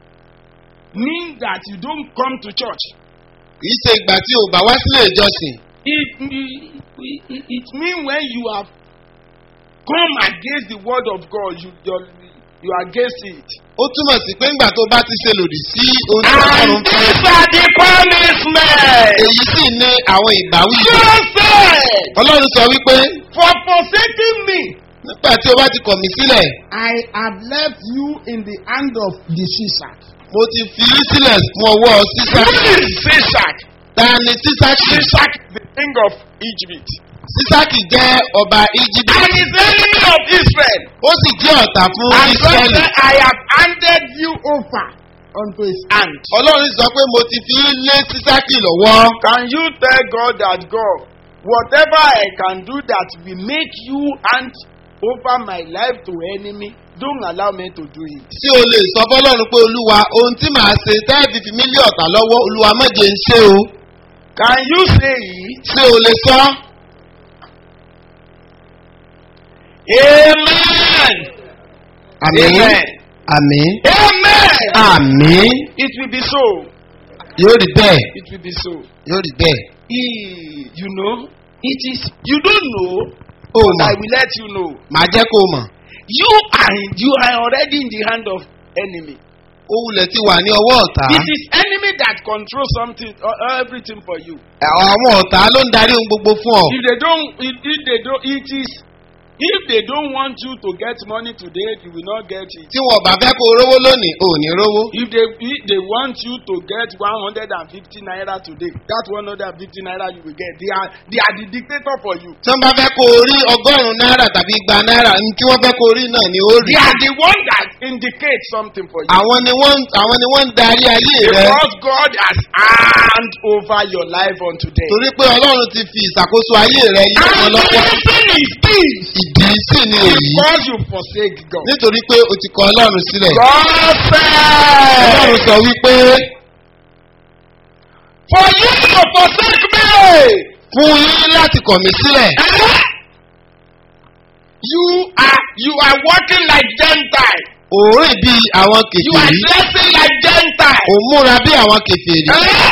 mean that you don't come to church. kìí ṣe ìgbà tí ò bá wá sílé ìjọsìn It, it, it, it means when you have come against the word of God, you you're, you are against it. ó túmọ̀ sí pé ńgbà tó bá ti ṣe lòdì sí ohun tí ọlọ́run And fẹ́ these are the punishments. èyí sì ní àwọn ìbáwí God said, ọlọ́run sọ wípé for forsaking me, nígbà tí o bá ti kọ̀ mí sílẹ̀ I have left you in the hand of the Shishak. mo ti fi í sílẹ̀ fún ọwọ́ sísá Who is Shishak? ta ni sísákì Shishak, the king of Egypt. sísákì jẹ́ ọba íjíbítì And is enemy of Israel. ó sì jẹ́ ọ̀tá fún And God ísírẹ́lì said, I have handed you over unto his hand. ọlọ́run sọ pé mo ti fi í lé sísákì lọ́wọ́ Can you tell God that God, whatever I can do that will make you hand over my life to enemy, don't allow me to do it. tí o lè sọ fọlọ́run pé olúwa ohun tí màá ṣe tẹ́ẹ̀fì fi mí lé ọ̀tá lọ́wọ́ olúwa mọ̀jẹ̀ ń ṣe o Can you say it? ṣé o lè sọ Amen. àmì Amen. àmì Amen. àmì It will be so. yóò rí bẹ́ẹ̀ It will be so. yóò rí bẹ́ẹ̀ E- you know, it is, you don't know, o but I mọ̀ will let you know. màá jẹ́ kó o mọ̀ You are, in- you are already in the hand of enemy. ó wulẹ̀ ti wà ní ọwọ́ ọ̀tá It is enemy that controls something, uh, everything for you. àwọn ọ̀tá ló ń darí ohun gbogbo fún ọ If they don't, if, if they don't, it is. If they don't want you to get money today, you will not get it. tí wọn bá fẹ́ kó o rówó lónìí ò ní rówó If they if they want you to get one hundred and fifty naira today, that one hundred and fifty naira you will get. They are they are the dictator for you. tí wọ́n bá fẹ́ kó o rí ọgọ́rùn-ún náírà tàbí igba náírà ní tí wọ́n fẹ́ kó o rí náà ni ó rí They are the one that indicate something for you. àwọn ni wọ́n àwọn ni wọ́n ń darí ayé rẹ Because God has hand over your life on today. torí pé ọlọ́run ti fi ìṣàkóso ayé rẹ yí wọn And the lọ́wọ́ reason is this. ìdí sì ni èyí Because you forsake God. nítorí pé o ti kọ ọlọ́run sílẹ̀ God ọlọ́run said, sọ wípé For you to forsake me, fún yín láti kọ̀ mí sílẹ̀ you are you are walking like Gentile. òórìn bí àwọn You are kèfèrí dressing like Gentile. ò múra bí àwọn kèfèrí Eh?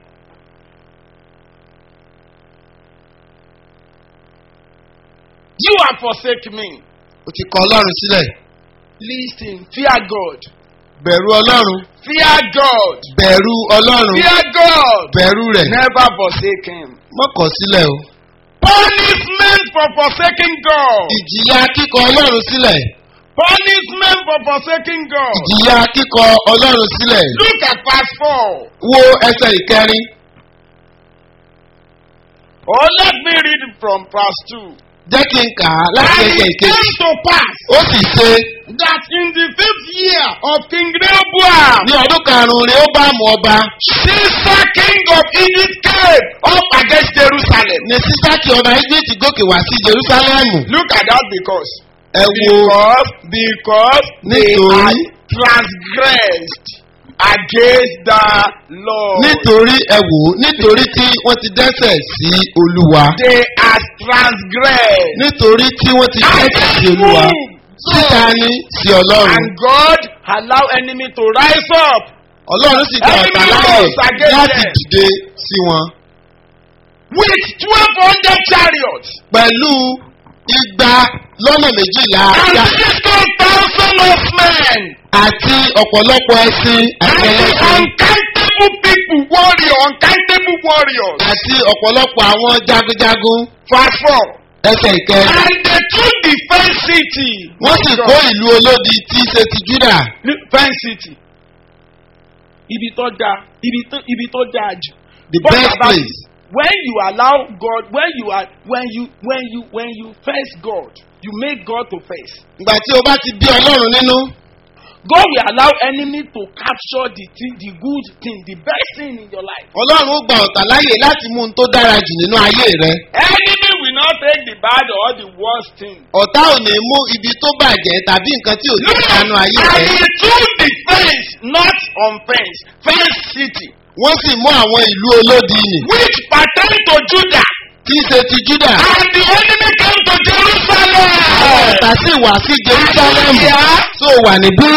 You are forsaking me. o ti kọ ọlọ́run sílẹ̀ Listen, fear God. bẹ̀rù ọlọ́run Fear God. bẹ̀rù ọlọ́run Fear God. bẹ̀rù rẹ̀ Never forsake Him. mọ́kọ̀ sílẹ̀ o Punishment for forsaking God. ìjìyà kíkọ ọlọ́run sílẹ̀ Punishment for forsaking God. ìjìyà kíkọ ọlọ́run sílẹ̀ Look at verse 4. wo ẹsẹ̀ ìkẹrin Oh, let me read it from verse 2. jẹ́ kí n kà á láti And ẹsẹ̀ it ìkejì came to pass ó sì ṣe that in the fifth year of King Rehoboam, ní ọdún karùn-ún rẹ̀ ó bá mú ọba Caesar king of Egypt came up against Jerusalem. ní sísákì ọba egypt gòkè wá sí jerusalemu Look at that because. ẹ wo Because, because they Nítorí- had transgressed against the Lord. nítorí ẹ wò ó nítorí tí wọ́n ti dẹ́sẹ̀ sí olúwa They are transgressed. nítorí tí wọ́n ti And dẹ́sẹ̀ sí they olúwa moved síta ní sí ọlọ́run And God allow enemy to rise up ọlọ́run sì gba ọ̀tá láàyè láti dìde sí wọn with twelve hundred chariots pẹ̀lú igba lọ́nà méjìlá and ajá sixteen thousand of men àti ọ̀pọ̀lọpọ̀ ẹṣin àti and ẹlẹ́sìn uncountable people warrior uncountable warriors. àti ọ̀pọ̀lọpọ̀ àwọn jagunjagun Verse four. ẹsẹ̀ ìkẹrin. And they took the fenced city. wọ́n sì kó ìlú olódi tí í ṣe ti júdà fenced city. Ibi tó da ibi tó ibi tó da jù. the But best about- place. When you allow God, when you are, when you, when you, when you face God, you make God to face. ìgbà tí o bá ti bí ọlọ́run nínú God will allow enemy to capture the thing, the good thing, the best thing in your life. ọlọ́run ó gba ọ̀tá láyè láti mú un tó dára jù nínú ayé rẹ Enemy will not take the bad or the worst thing. ọ̀tá ò ní mú ibi tó bàjẹ́ tàbí nǹkan tí ò ní ìdánù ayé and rẹ he took the fence, not on fence, fence city, wọ́n sì mú àwọn ìlú olódi nì which pertain to Judah. tí í ṣe ti júdà And the enemy came to àwọn Jerusalem. ọ̀tá sì wá sí jerusalem Yeah. tó wà níbí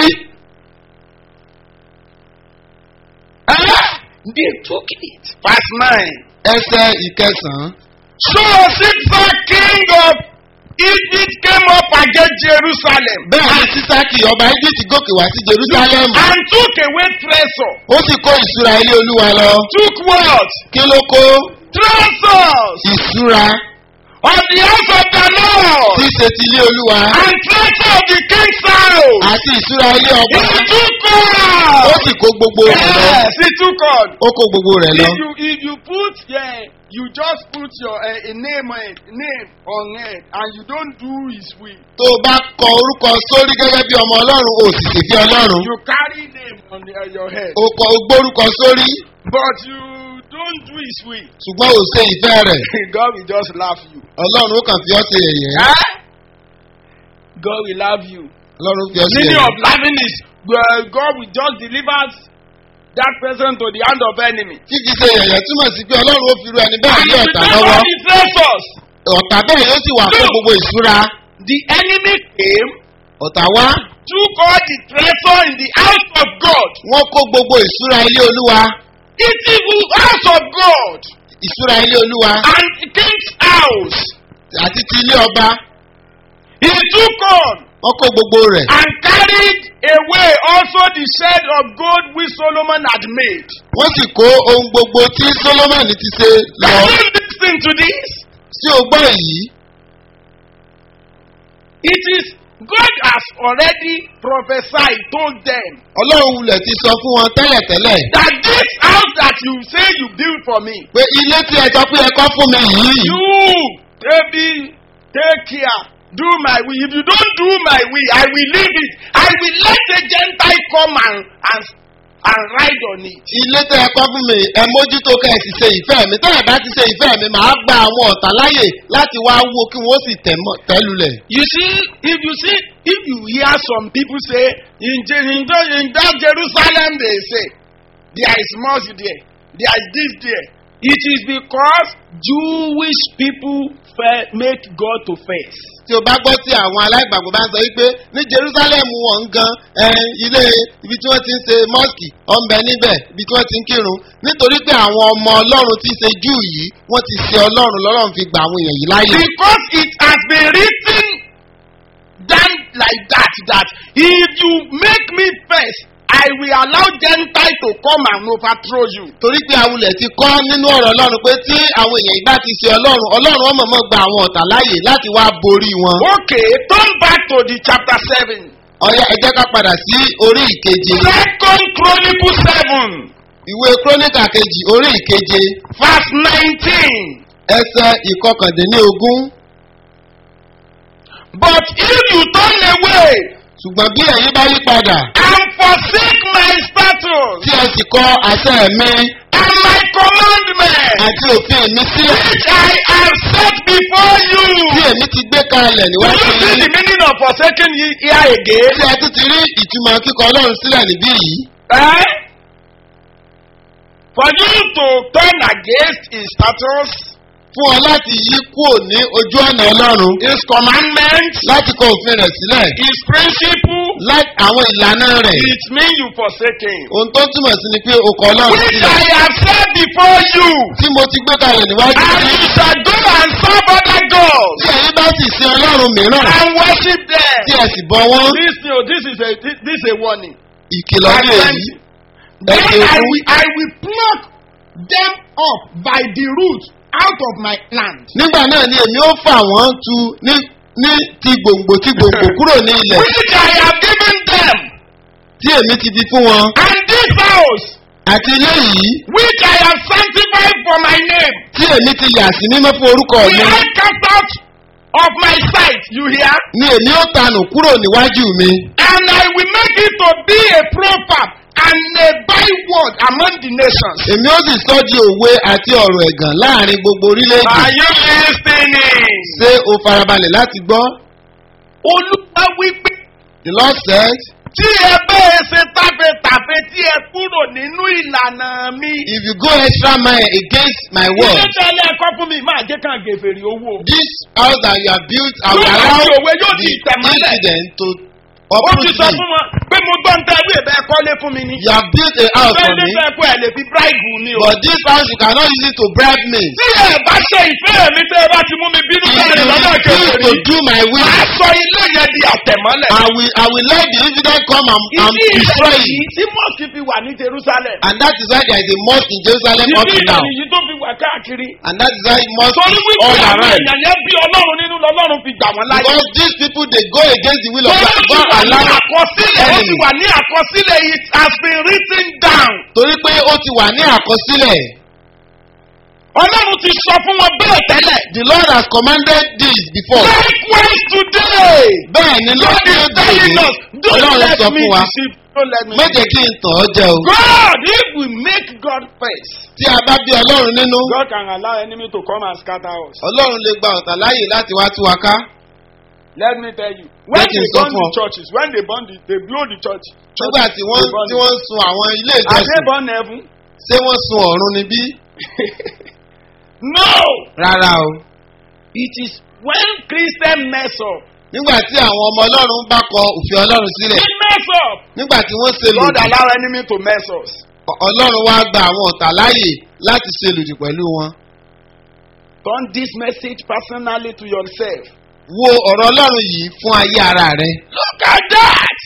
Eh? They took it. Verse 9. ẹsẹ̀ ìkẹsàn-án So Caesar, king of Egypt, came up against Jerusalem bẹ́ẹ̀ ni sísákì ọba egypt gòkè wá sí jerusalem and took away treasure. ó sì kó ìṣúra ilé olúwa lọ Took what? kí ló kó Treasures ìṣúra of the house of the Lord tí í ṣe ti ilé olúwa and treasure of the king's house. àti ìṣúra ilé ọba He took ó all. sì kó gbogbo rẹ̀ lọ Yes, he took all. ó kó gbogbo rẹ̀ lọ If you if you put yeah, you just put your uh, a name on it, name on it, and you don't do his will. tó o bá kọ orúkọ sórí gẹ́gẹ́ bí ọmọ ọlọ́run o sì sì fi ọlọ́run You carry name on the, uh, your head, o kọ o gbórúkọ sórí but you don't do his will. ṣùgbọ́n o ṣe ìfẹ́ rẹ̀ God will just laugh you. ọlọ́run ó kàn fi ọ́ ṣe yẹ̀yẹ́ Huh? God will love you. ọlọ́run fi ọ́ ṣe Meaning of yẹ̀yẹ́ laughing is well, God will just deliver that person to the hand of enemy. fífi ṣe yẹ̀yẹ́ túmọ̀ sí pé ọlọ́run ó fi ru ẹni bẹ́ẹ̀ And ní he ọ̀tá will lọ́wọ́ the treasures. ọ̀tá bẹ́ẹ̀ yóò sì wà fún gbogbo ìṣúra The enemy came, ọ̀tá wá took all the treasure in the house of God. wọ́n kó gbogbo ìṣúra ilé olúwa It is the house of God ìṣúra ilé olúwa and the king's house. àti ti ilé ọba He took on wọ́n kó gbogbo rẹ̀ and carried away also the shed of gold which Solomon had made. wọ́n sì kó ohun gbogbo tí solomoni ti ṣe lọ Can you listen to this? sí ogbó èyí It is God has already prophesied, told them ọlọ́run wulẹ̀ ti sọ fún wọn tẹ́lẹ̀tẹ́lẹ̀ that this house that you say you build for me, pé ilé tí ẹ sọ pé ẹ kọ́ fún mi yìí you, baby, take care. Do my will. If you don't do my will, I will leave it. I will let the Gentile come and, and, and ride on it. ilé tẹ́ ẹ kọ́ fún mi ẹ mójútó kẹ́ ẹ sì ṣe ìfẹ́ mi tẹ́ ẹ bá ti ṣe ìfẹ́ mi màá gba àwọn ọ̀tá láyè láti wá wo kí wọ́n sì tẹ̀ mọ́- tẹ́lulẹ̀. You see, if you see, if you hear some people say, in, Je- in, the- in that Jerusalem, they say, there is mosque there, there is this there. It is because Jewish people fe- make God to face. tí o bá gbọ́ tí àwọn aláìgbàgbọ́ bá ń sọ wípé ní jerusalem wọ̀n gan ẹ, ilé ibi tí wọ́n ti ń ṣe mọ́ọ̀kì ọ̀nbẹ níbẹ̀ ibi tí wọ́n ti ń kírun nítorí pé àwọn ọmọ ọlọ́run ti ṣe júù yìí wọ́n ti ṣe ọlọ́run lọ́lọ́run fi gba àwọn èèyàn yìí láàyè. Because it has been written down like that, that if you make me first, I will allow Gentile to come and overthrow you. torí pé awulẹ̀ ti kọ́ nínú ọ̀rọ̀ ọlọ́run pé tí àwọn èèyàn yìí bá ti ṣe ọlọ́run ọlọ́run ọmọ mọ́ gba àwọn ọ̀tá láàyè láti wá borí wọn. Okay, turn back to the chapter 7. ọ̀yá ẹ jẹ́ ká padà sí orí ìkeje Second Chronicle 7, ìwé króníkà kejì orí ìkeje verse 19. ẹsẹ̀ ìkọkàndínlógún But if you turn away ṣùgbọ́n bí ẹ̀yin bá yí padà and forsake my statutes tí ẹ sì kọ àṣẹ mi and my commandments, àti òfin mi sílẹ̀ which I have set before you. tí èmi ti gbé kalẹ̀ Do níwájú you see yín the meaning of forsaking ye- here again? tí ẹ tún ti rí ìtumọ̀ kíkọ ọlọ́run sílẹ̀ níbí yìí Eh? For you to turn against his status, fún ọ láti yí kúrò ní ojú ọ̀nà ọlọ́run His commandments, láti kọ òfin rẹ̀ sílẹ̀ His principle, láti àwọn ìlànà rẹ̀ it means you forsake Him. ohun tó túmọ̀ sí ni pé o kọ ọlọ́run Which sílẹ̀ I have said before you, tí mo ti gbé kalẹ̀ níwájú and yín you shall go and serve other gods tí ẹ̀yin bá sì sin ọlọ́run mìíràn and worship them. tí ẹ sì bọ wọ́n This, no, this is a this, this is a warning. ìkìlọ̀ ní èyí Then ẹ̀jẹ̀ I òkú will, I will pluck them up by the root out of my land. nígbà náà ni èmi ó fà wọ́n tu ní ní ti gbòǹgbò ti gbòǹgbò kúrò ní ilẹ̀ Which I have given them. tí èmi ti di fún wọn And this house, àti ilé yìí which I have sanctified for my name, tí èmi ti yà sí mímọ́ fún orúkọ will mi I cast out of my sight. You hear? ni èmi ó tanù kúrò níwájú mi And I will make it to be a proverb and a byword among the nations. èmi ó sì sọ di òwe àti ọ̀rọ̀ ẹ̀gàn láàrin gbogbo orílẹ̀-èdè Are you listening? ṣé o farabalẹ̀ láti gbọ́ Olúwa wípé the lord said tí ẹ bẹ́ẹ̀ ṣe tàfetàfe tí ẹ kúrò nínú ìlànà mi. if you go extra mile against my Ilé word tẹ́lẹ̀ ẹ̀kọ́ fún mi máa jẹ́ kàn gèfèrè owó. this house that you have built I will Yóò máa allow fi òwe yóò di the ìtẹ̀mọ́lẹ̀. incident to Ó uproot ti sọ me fún wọn pé mo gbọ́ ń tẹ́ ẹbí ìbẹ́ kọ́lé fún mi ni. you have built a house for Bẹ́ẹ̀ni me fẹ́ kó ẹ̀ lè fi bíráìbù mi o. but this house you cannot use it to bribe me Tí ẹ bá ṣe ìfẹ́ mi tẹ́ ẹ bá ti mú mi bínú if bẹ́ẹ̀ you lọ́nà refuse kẹfẹ́ to rí. do my will Màá sọ ilé yẹn di àtẹ̀mọ́lẹ̀. I will I will let the incident come and, and Ìdí destroy ìṣẹ̀lẹ̀ it yìí tí mọ́ọ̀sì fi wà ní Jerusalem. and that is why there is a mosque in Jerusalem up Ìdí to now ìṣẹ̀lẹ̀ yìí tó fi wà káàkiri. and that is why mosque Torí is wípé all àwọn around èèyàn yẹn bí Ọlọ́run nínú lọ́lọ́run fi gbà wọ́n láyé. because these people dey go against the will of Torí God ó ti God wà ní allow àkọsílẹ̀ ó ti wà ní àkọsílẹ̀ it has been written down. torí pé ó ti wà ní àkọsílẹ̀ Ọlọ́run ti sọ fún wọn bẹ́ẹ̀ tẹ́lẹ̀. the Lord has commanded this before Likewise today. bẹ́ẹ̀ ni God lọ́dún is èdè telling yìí us don't Ọlọ́run let sọ me fún wa deceive don't let me má jẹ́ kí n tàn ọ́ jẹ o God if we make God first. tí a bá bí Ọlọ́run nínú God can allow enemy to come and scatter us. Ọlọ́run lè gba ọ̀tá láàyè láti wá tú wa ká Let me tell you. When Jẹ́ kí n they sọ burn fún the ọ. churches when they burn the they blow the church. nígbà tí wọ́n They burn tí it. wọ́n ń sun àwọn ilé Are they ìjọsìn born heaven? ṣé wọ́n sun ọ̀run ni bí No. rárá o It is when Christian mess up. nígbà tí àwọn ọmọ Ọlọ́run bá kọ òfin Ọlọ́run sílẹ̀ They mess up. nígbà tí wọ́n ṣe God lòdì allow enemy to mess us. Ọlọ́run wá gba àwọn ọ̀tá láàyè láti ṣe lòdì pẹ̀lú wọn Turn this message personally to yourself. wo ọ̀rọ̀ Ọlọ́run yìí fún ayé ara rẹ Look at that.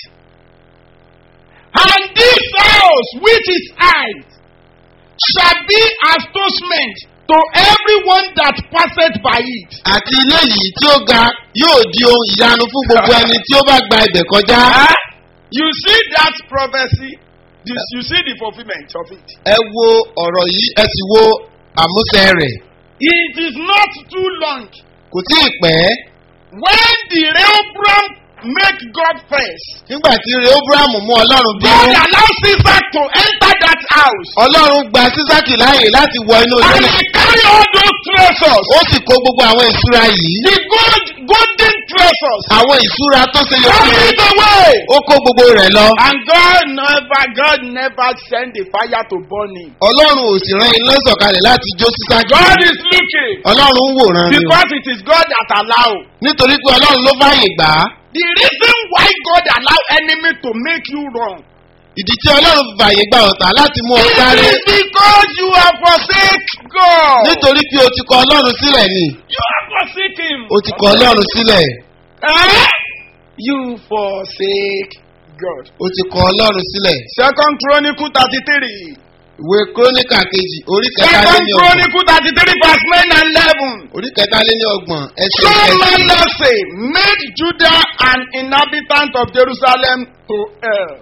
And this house which is high shall be astonishment to everyone that passeth by it. àti ilé yìí tí ó ga yóò di ohun ìyanu fún gbogbo ẹni tí ó bá gba ibẹ̀ kọjá Huh? You see that prophecy? You, you see the fulfillment of it. ẹ wo ọ̀rọ̀ yìí ẹ sì wo àmúṣẹ rẹ̀ It is not too long. kò tí ì pẹ́ When the Rehoboam make God first, nígbà tí rehoboam mú Ọlọ́run God bínú allow Caesar to enter that house. Ọlọ́run gba sísákì láàyè láti wọ inú ilé And náà he carry all those treasures. ó sì kó gbogbo àwọn ìṣúra yìí The gold, golden treasures. àwọn ìṣúra tó ṣe yọ Carry it away. ó kó gbogbo rẹ̀ lọ And God never, God never send the fire to burn him. Ọlọ́run ò sì rán iná sọ̀kalẹ̀ láti jó sísákì God is looking. Ọlọ́run ń wòran ni o Because it is God that allow. nítorí pé Ọlọ́run ló fààyè gbà á The reason why God allow enemy to make you wrong. ìdí tí Ọlọ́run fi fààyè gba ọ̀tá láti mú ọ sáré It is because you have forsake God. nítorí pé o ti kọ Ọlọ́run sílẹ̀ ni You have forsake him. o ti kọ Ọlọ́run sílẹ̀ Eh? You forsake God. o ti kọ Ọlọ́run sílẹ̀ Second Chronicle thirty-three. ìwé kúrónìkà kejì orí kẹta lé Second ní ọgbọ̀n Chronicle thirty-three verse nine and eleven. orí kẹta lé ní ọgbọ̀n ẹsẹ̀ So kẹsì Manasseh made Judah an inhabitant of Jerusalem to err,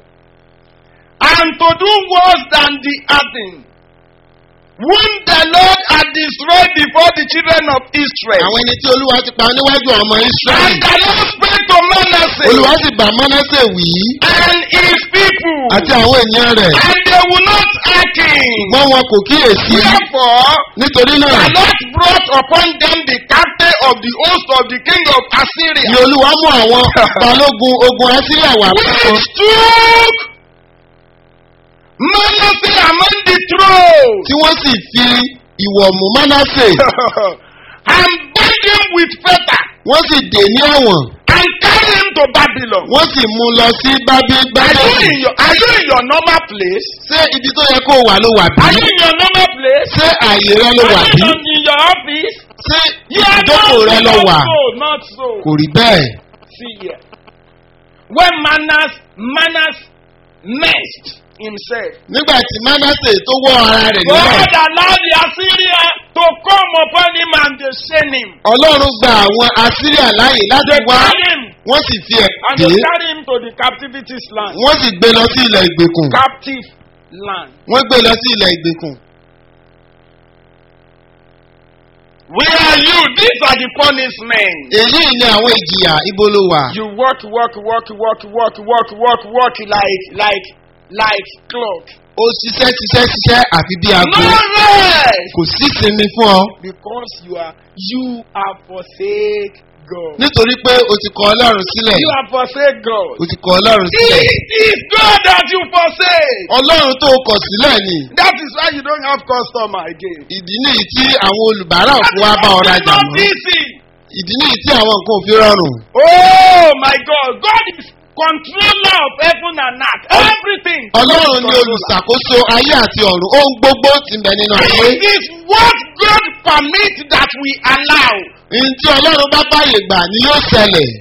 and to do worse than the Athens, whom the Lord had destroyed before the children of Israel. àwọn ẹni tí Olúwa ti pa níwájú ọmọ And Ísírẹ́lì the Lord spake to Manasseh Olúwa sì bá Mánásè wí and his people, àti àwọn ènìyàn rẹ̀ and they will not hearken. ṣùgbọ́n wọn kò kíyèsí Therefore, nítorí náà the Lord brought upon them the captain of the host of the king of Assyria. ni Olúwa mú àwọn balógun ogun Asíríà wá fún wọn which took Manasseh among the throne. tí wọ́n sì fi ìwọ̀ mú Mánásè and bind him with fetter wọ́n sì dè ní ọ̀wọ̀n and carry him to Babylon. wọ́n sì mú un lọ sí bábí Are you bábélì. in your Are you in your normal place? ṣé ibi tó yẹ kó wà ló wà bí? Are you in your normal place? ṣé àyè rẹ ló wà Are bí? you in your office? ṣé You are ìdókò not rẹ ló wà? Not so, not so. kò rí bẹ́ẹ̀. See here. When Manas Manas messed himself, nígbà tí manasse tó wọ́ ara rẹ̀ God nílẹ̀ allowed the Assyria to come upon him and they shame him. ọlọ́run gba àwọn assyria láàyè láti They wá carry him wọ́n sì fi ẹ̀ and dé they carry him to the captivity's land. wọ́n sì gbé lọ sí ilẹ̀ ìgbèkùn Captive land. wọ́n gbé lọ sí ilẹ̀ ìgbèkùn. Where are you? These are the punishment. èyí ni àwọn ìjìyà ibo ló wà. You work, work, work, work, work, work, work, work like like like clock. ó ṣiṣẹ́ ṣiṣẹ́ ṣiṣẹ́ àfi bí aago No rest. kò sí sinmi fún ọ Because you are you are forsake God. nítorí pé o ti kọ ọlọ́run sílẹ̀ You are forsake God. o ti kọ ọlọ́run sílẹ̀ It is God that you forsake. ọlọ́run tó o kọ̀ sílẹ̀ ni That is why you don't have customer again. ìdí nìyí tí àwọn olùbárà That òfin is wá bá why ọ it's rajà not mọ́ easy. ìdí nìyí tí àwọn nǹkan òfin rọrùn Oh my God! God is controller of heaven and earth. Everything. ọlọ́run ni God is controller. olùṣàkóso ayé àti ọ̀run ohun gbogbo ti ń bẹ nínú ayé This is what God permit that we allow. ohun tí ọlọ́run bá báyè gbà ni yóò ṣẹlẹ̀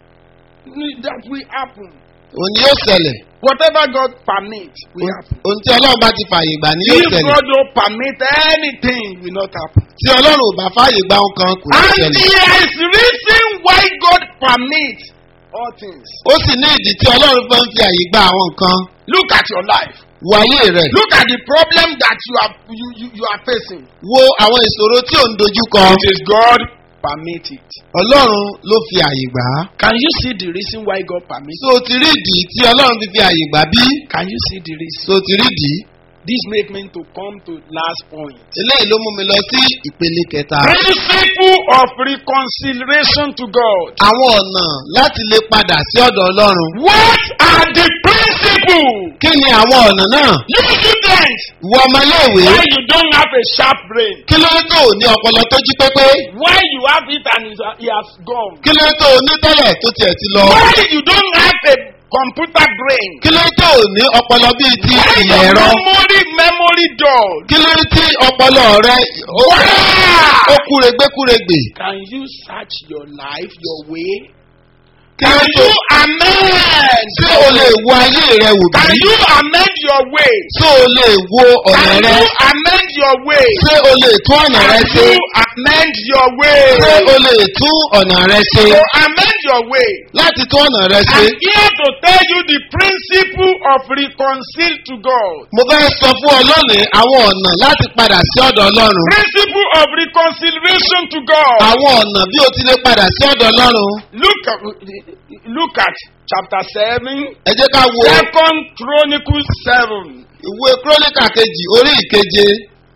That will happen. òun ni yóò ṣẹlẹ̀ Whatever God permit will happen. ohun tí ọlọ́run bá ti fàyè gbà ni yóò If ṣẹlẹ̀ God don't permit anything, will not happen. tí ọlọ́run ò bá fàyè gbà ohun kan kò ní And ṣẹlẹ̀ there is reason why God permit all things. ó sì ní ìdí tí ọlọ́run fẹ́ ń fi àyè gba àwọn nǹkan Look at your life. wo ayé rẹ̀ Look at the problem that you are you, you, you are facing. wo àwọn ìṣòro tí ò ń dojú kọ It is God permit it. ọlọ́run ló fi àyè gbà á Can you see the reason why God permit tó o ti rí ìdí tí ọlọ́run fi fi àyè gbà bí Can you see the reason? tó o ti rí ìdí This make me to come to last point. eléyìí ló mú mi lọ sí ìpele kẹta Principle of reconciliation to God. àwọn ọ̀nà láti lè padà sí ọ̀dọ̀ ọlọ́run What are the principles? kí ni àwọn ọ̀nà náà You students, ìwọ ọmọléèwé why you don't have a sharp brain? kí ló tó o ní ọpọlọ tó jí pépé Why you have it and it's, uh, it has gone? kí ló tó o ní tẹ́lẹ̀ tó tiẹ̀ ti lọ Why you don't have a computer brain? kí ló tó o ní ọpọlọ bíi ti Why ìmọ̀ your ẹ̀rọ memory memory dull? kí ló tí ọpọlọ rẹ ó Why? ó kúregbé kúregbè Can you search your life, your way? kí ló Can tó you amend? ṣé o lè wo ayé rẹ wò Can bí you amend your way? ṣé o lè wo ọ̀nà Can rẹ you amend your way? ṣé o lè tún ọ̀nà rẹ Can ṣe you amend your way? ṣé o lè tún ọ̀nà rẹ ṣe To amend your way. láti tún ọ̀nà rẹ ṣe. I'm here to tell you the principle of reconcile to God. mo fẹ́ sọ fún ọ lónìí àwọn ọ̀nà láti padà sí ọ̀dọ̀ ọlọ́run Principle of reconciliation to God. àwọn ọ̀nà bí o ti lè padà sí ọ̀dọ̀ ọlọ́run Look at look at chapter seven, ẹ jẹ́ ká wo Second Chronicles seven. ìwé kúrọ́nìkà kejì orí ìkeje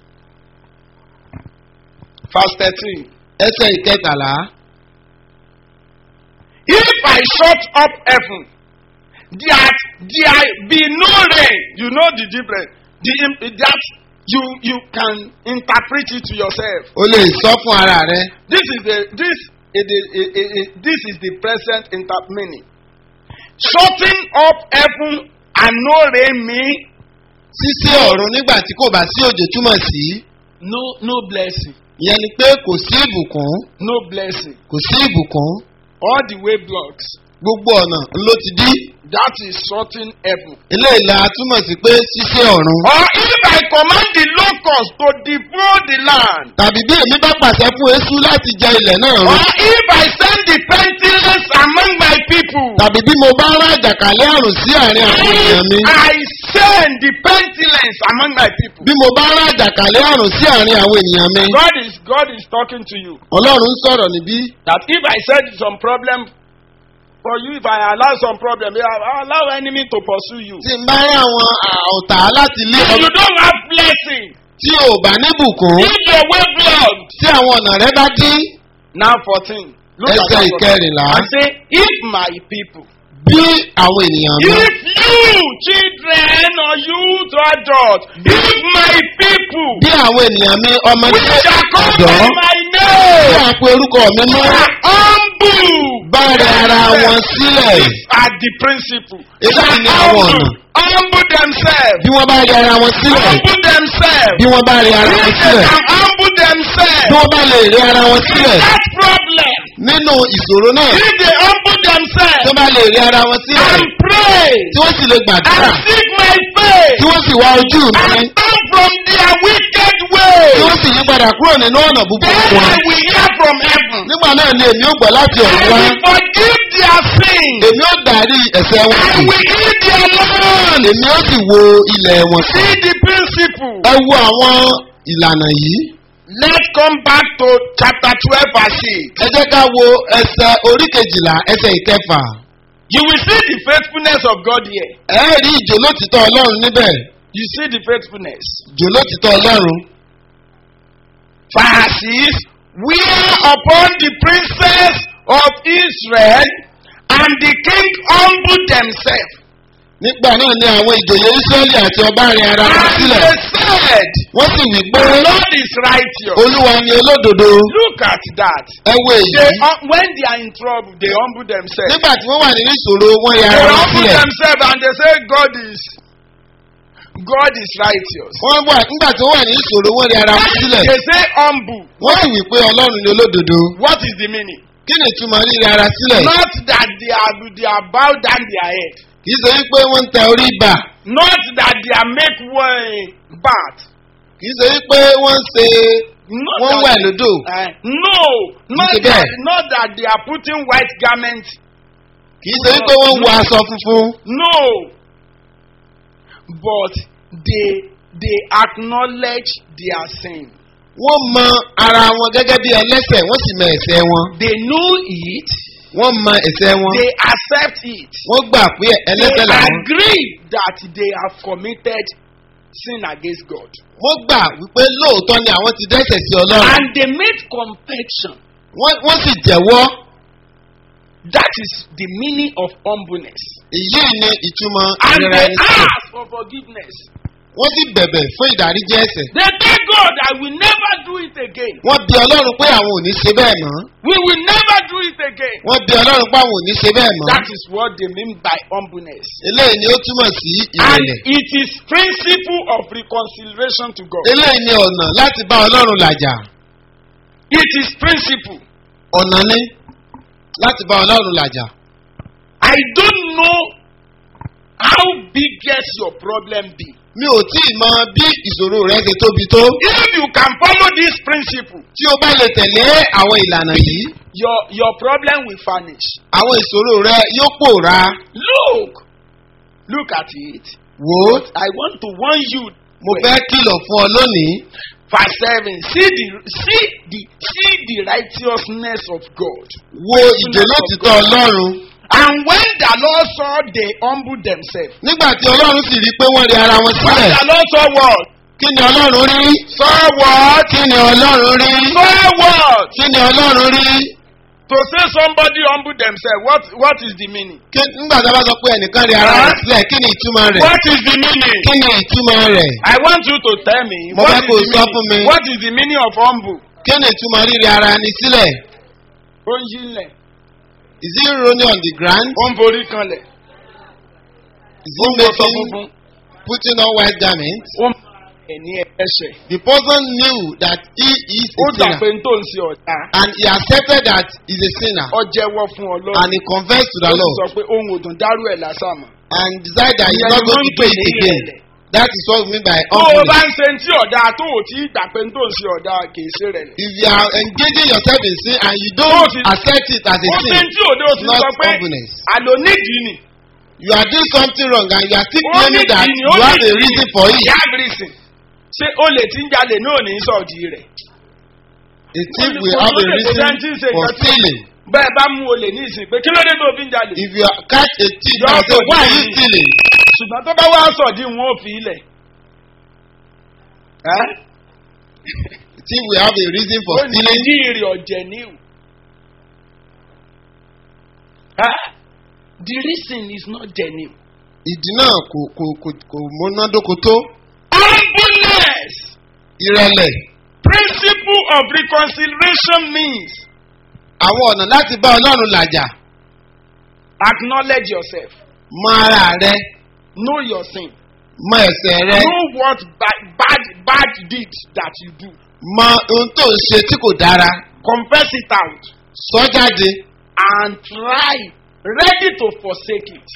verse thirteen. ẹsẹ̀ ìkẹtàlá If I shut up heaven, that there be no rain, you know the difference. The im- that you you can interpret it to yourself. o lè sọ fún ara rẹ This is the this is the eh, eh, eh, this is the present inter meaning. Shutting up heaven and no rain mean ṣíṣí ọ̀run nígbà tí kò bá sí òjò túmọ̀ sí no no blessing, ìyẹn ni pé kò sí ìbùkún no blessing. kò sí ìbùkún All the way blocks. gbogbo ọ̀nà ló ti dí That is shutting heaven. eléyìí la túmọ̀ sí pé ṣíṣí ọ̀run Or if I command the locust to devour the land. tàbí bí èmi bá pàṣẹ fún eṣú láti jẹ ilẹ̀ náà run Or if I send the pestilence among my people. tàbí bí mo bá rán àjàkálẹ̀ àrùn sí àárín àwọn ènìyàn mi If I send the pestilence among my people. bí mo bá rán àjàkálẹ̀ àrùn sí àárín àwọn ènìyàn mi God is God is talking to you. ọlọ́run ń sọ̀rọ̀ níbí That if I said some problem for you, if I allow some problem, I I allow enemy to pursue you. tí n bá rán àwọn ọ̀tá láti lé If ọ you don't have blessing, tí o bá níbùkún if your way blocked. tí àwọn ọ̀nà rẹ bá dín Now fourteen. Look ẹsẹ̀ at that. ìkẹrìnlá And say, if my people bí àwọn ènìyàn mi If you, children or youth or adults, if my people, bí àwọn ènìyàn mi ọmọdé which are called ọ̀dọ́ by my bí name, àpò orúkọ mi mọ́ are humble, bá rẹ ara wọn sílẹ̀ These are the principle. Eléyìí ni àwọn Humble, ọ̀nà. humble themselves. bí wọ́n bá rẹ ara wọn sílẹ̀ Humble themselves. bí wọ́n bá rẹ ara wọn If they sílẹ̀ can humble bí themselves. wọ́n bá lè rẹ ara wọn sílẹ̀ That problem. nínú ìṣòro náà If they humble themselves tó bá lè rẹ ara wọn sílẹ̀ and pray tí wọ́n sì lè gbàdúrà and seek my face tí wọ́n sì wá ojú mi and turn from their wicked way, tí wọ́n sì yí padà kúrò nínú ọ̀nà búburú then wọn. I will hear from heaven. nígbà náà ni èmi ó gbọ́ láti I ọ̀run wá will forgive their sins. èmi ó dárí ẹ̀ṣẹ̀ wọn I sí will heal their land. èmi ó sì wo ilẹ̀ wọn sí. See the principle. ẹ wo àwọn ìlànà yìí Let's come back to chapter 12 verse 6. ẹ jẹ́ ká wo ẹsẹ̀ orí kejìlá ẹsẹ̀ ìkẹfà You will see the faithfulness of God here. ẹ rí ìjòlótìtọ́ ọlọ́run níbẹ̀ You see the faithfulness. ìjòlótìtọ́ ọlọ́run Verses where upon the princess of Israel and the king humbled themselves. nígbà náà ni àwọn ìjòyè israẹli àti ọba rẹ ara wọn And sílẹ̀ they said, wọ́n sì wí pé The Lord is righteous. olúwa ni olódodo Look at that. ẹ wo They, èyí hum- when they are in trouble, they humble themselves. nígbà tí wọ́n wà nínú ìṣòro wọ́n ya They ara wọn humble sílẹ̀ themselves and they say, God is God is righteous. wọ́n wà nígbà tí wọ́n wà nínú ìṣòro wọ́n ya ara wọn sílẹ̀ They say humble. wọ́n sì wí pé ọlọ́run ni olódodo What is the meaning? kí ni ìtumọ̀ ríra ara sílẹ̀ Not that they are they are bow down their head. kì í ṣe wípé wọ́n ń tẹ orí bà Not that they are make way bad. kì í ṣe wípé wọ́n ń ṣe Not wọ́n that- wẹ̀ lódò Eh, no, not ṣe that, bẹ́ẹ̀. not that they are putting white garments. kì í ṣe wípé wọ́n ń wọ aṣọ funfun No, but they they acknowledge their sin. wọ́n mọ ara wọn gẹ́gẹ́ bí ẹlẹ́sẹ̀ wọ́n sì mọ ẹ̀ṣẹ̀ wọn They know it. wọ́n mọ ẹ̀ṣẹ̀ wọn They accept it. wọ́n gbà pé They ẹlẹ́sẹ̀ làwọn agree that they have committed sin against God. wọ́n gbà wípé lóòótọ́ ni àwọn ti dẹ́sẹ̀ sí ọlọ́run And they made confession. wọ́n wọ́n sì jẹ́wọ́ That is the meaning of humbleness. èyí ni ìtumọ̀ And ìrora they ẹni sílẹ̀ ask for forgiveness. wọ́n sì bẹ̀bẹ̀ fún ìdáríjì ẹ̀ṣẹ̀ They tell God, I will never do it again. wọ́n bí ọlọ́run pé àwọn ò ní ṣe bẹ́ẹ̀ mọ́ We will never do it again. wọ́n bí ọlọ́run pé àwọn ò ní ṣe bẹ́ẹ̀ mọ́ That is what they mean by humbleness. eléyìí ni ó túmọ̀ sí And ìrẹ̀lẹ̀ it is principle of reconciliation to God. eléyìí ni ọ̀nà láti bá ọlọ́run làjà It is principle. ọ̀nà ni láti bá ọlọ́run làjà I don't know how biggest your problem be. mi ò tí ì mọ bí ìṣòro rẹ ṣe tóbi tó If you can follow this principle, tí o bá lè tẹ̀lé àwọn ìlànà yìí your your problem will vanish. àwọn ìṣòro rẹ yóò pòórá Look, look at it. wò ó I want to warn you. mo fẹ́ kìlọ̀ fún ọ lónìí Verse seven. See the see the see the righteousness of God. wo ìjòlótìtọ́ ọlọ́run And when the Lord saw they humbled themselves. nígbà tí ọlọ́run sì rí i pé wọ́n rí ara wọn When sílẹ̀ the Lord saw what? kí ni ọlọ́run rí Saw what? kí ni ọlọ́run rí Saw what? kí ni ọlọ́run rí To say somebody humble themselves, what what is the meaning? Kí- nígbà tí a bá sọ pé ẹnìkan rí ara rẹ̀ sílẹ̀ kí ni ìtumọ̀ rẹ̀ What is the meaning? kí ni ìtumọ̀ rẹ̀ I want you to tell me. Mo What fẹ́ is kó o the sọ fún mi. meaning? What is the meaning of humble? kí ni ìtumọ̀ rírí ara ni sílẹ̀ Ó ń yílẹ̀, is he rolling on the ground ó ń borí kanlẹ̀, is ó he ń wọṣọ making funfun, putting on white garments ó ń ẹ̀ ní ẹ̀ṣẹ̀. the person knew that he is Ó a gbà sinner pé n tó ń ṣe ọ̀dà. and he accepted that he is a sinner Ó jẹ́wọ́ fún Ọlọ́run. and he confessed to Ó the sì Lord sọ pé ohun òdùn dárú ẹ̀ lásán mọ̀. and decided that he is Ìyẹn not ni going wọ́n to ń do pè it ní again ìrẹ̀lẹ̀. that is what we mean by Tó o bá humbleness ń ṣe tí ọ̀dà tó o tí gbà pé n tó ń ṣe ọ̀dà kì í ṣe rẹ̀. if you are engaging yourself in sin and you Tó o don't ti- accept it as a Ó ṣe sin tí òde o ti not sọ pé humbleness. àlò nídìí ni. you are doing something wrong and you are still Ó claiming that nídìí ni, you ó have a nídìí reason ni. for it You have reason. Ṣé o lè ti ń jalè náà ní sọ̀dí rẹ̀? a thief Ó ní will kò have a lóde kò reason sẹ́ni tí ń ṣe for nǹkan tí- stealing Bẹ́ẹ̀ bá mú olè ní ìsìn pé kí ló dé tó fi ń jalè? if you are- catch a thief You and have say to why are do you it. stealing Ṣùgbọ́n tó bá wá sọ̀dí wọn ò fi ilẹ̀. Ẹ́? the thief will have a reason for Ó ní stealing ní ìrì ọ̀jẹ̀ níwò. Ẹ́? The reason is not genuine. ìdí náà kò kò kò kò múnádóko tó Humbleness, ìrẹ̀lẹ̀ principle of reconciliation means àwọn ọ̀nà láti bá ọlọ́run làjà acknowledge yourself, mọ ara rẹ know your sin, mọ ẹ̀sẹ̀ rẹ know what bad, bad, bad deed that you do, mọ ohun tó ń ṣe tí kò dára confess it out, sọ jáde and try, ready to forsake it,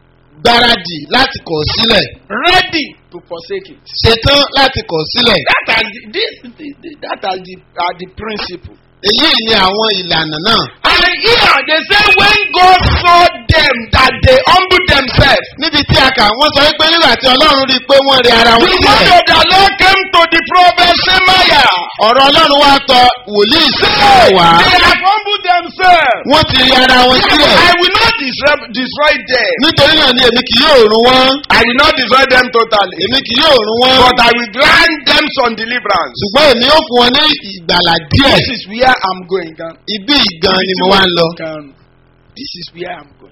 gbáradì láti kọ̀ sílẹ̀ ready to forsake it. ṣetán láti kọ̀ sílẹ̀ That are the, this, the, the, that are the, are the principle. èyí ni àwọn ìlànà náà And here they say when God saw them that they humble themselves, níbi tí a kà wọ́n sọ wípé nígbà tí ọlọ́run rí i pé wọ́n rí ara the wọn word sílẹ̀ of the Lord came to the prophet Shemaiah. ọ̀rọ̀ ọlọ́run wá tọ wòlíì sílẹ̀ wá They have humbled themselves. wọ́n ti rí ara wọn sílẹ̀ I will not destroy, destroy them. nítorí náà ni èmi kì yóò run wọ́n I will not destroy them totally. èmi kì yóò run wọ́n But I will grant them some deliverance. ṣùgbọ́n èmi yóò fún wọn ní ìgbàlà díẹ̀ This is where I'm going. Gan. ibi ìgan ni mo wá ń lọ Gan. This is where I'm going.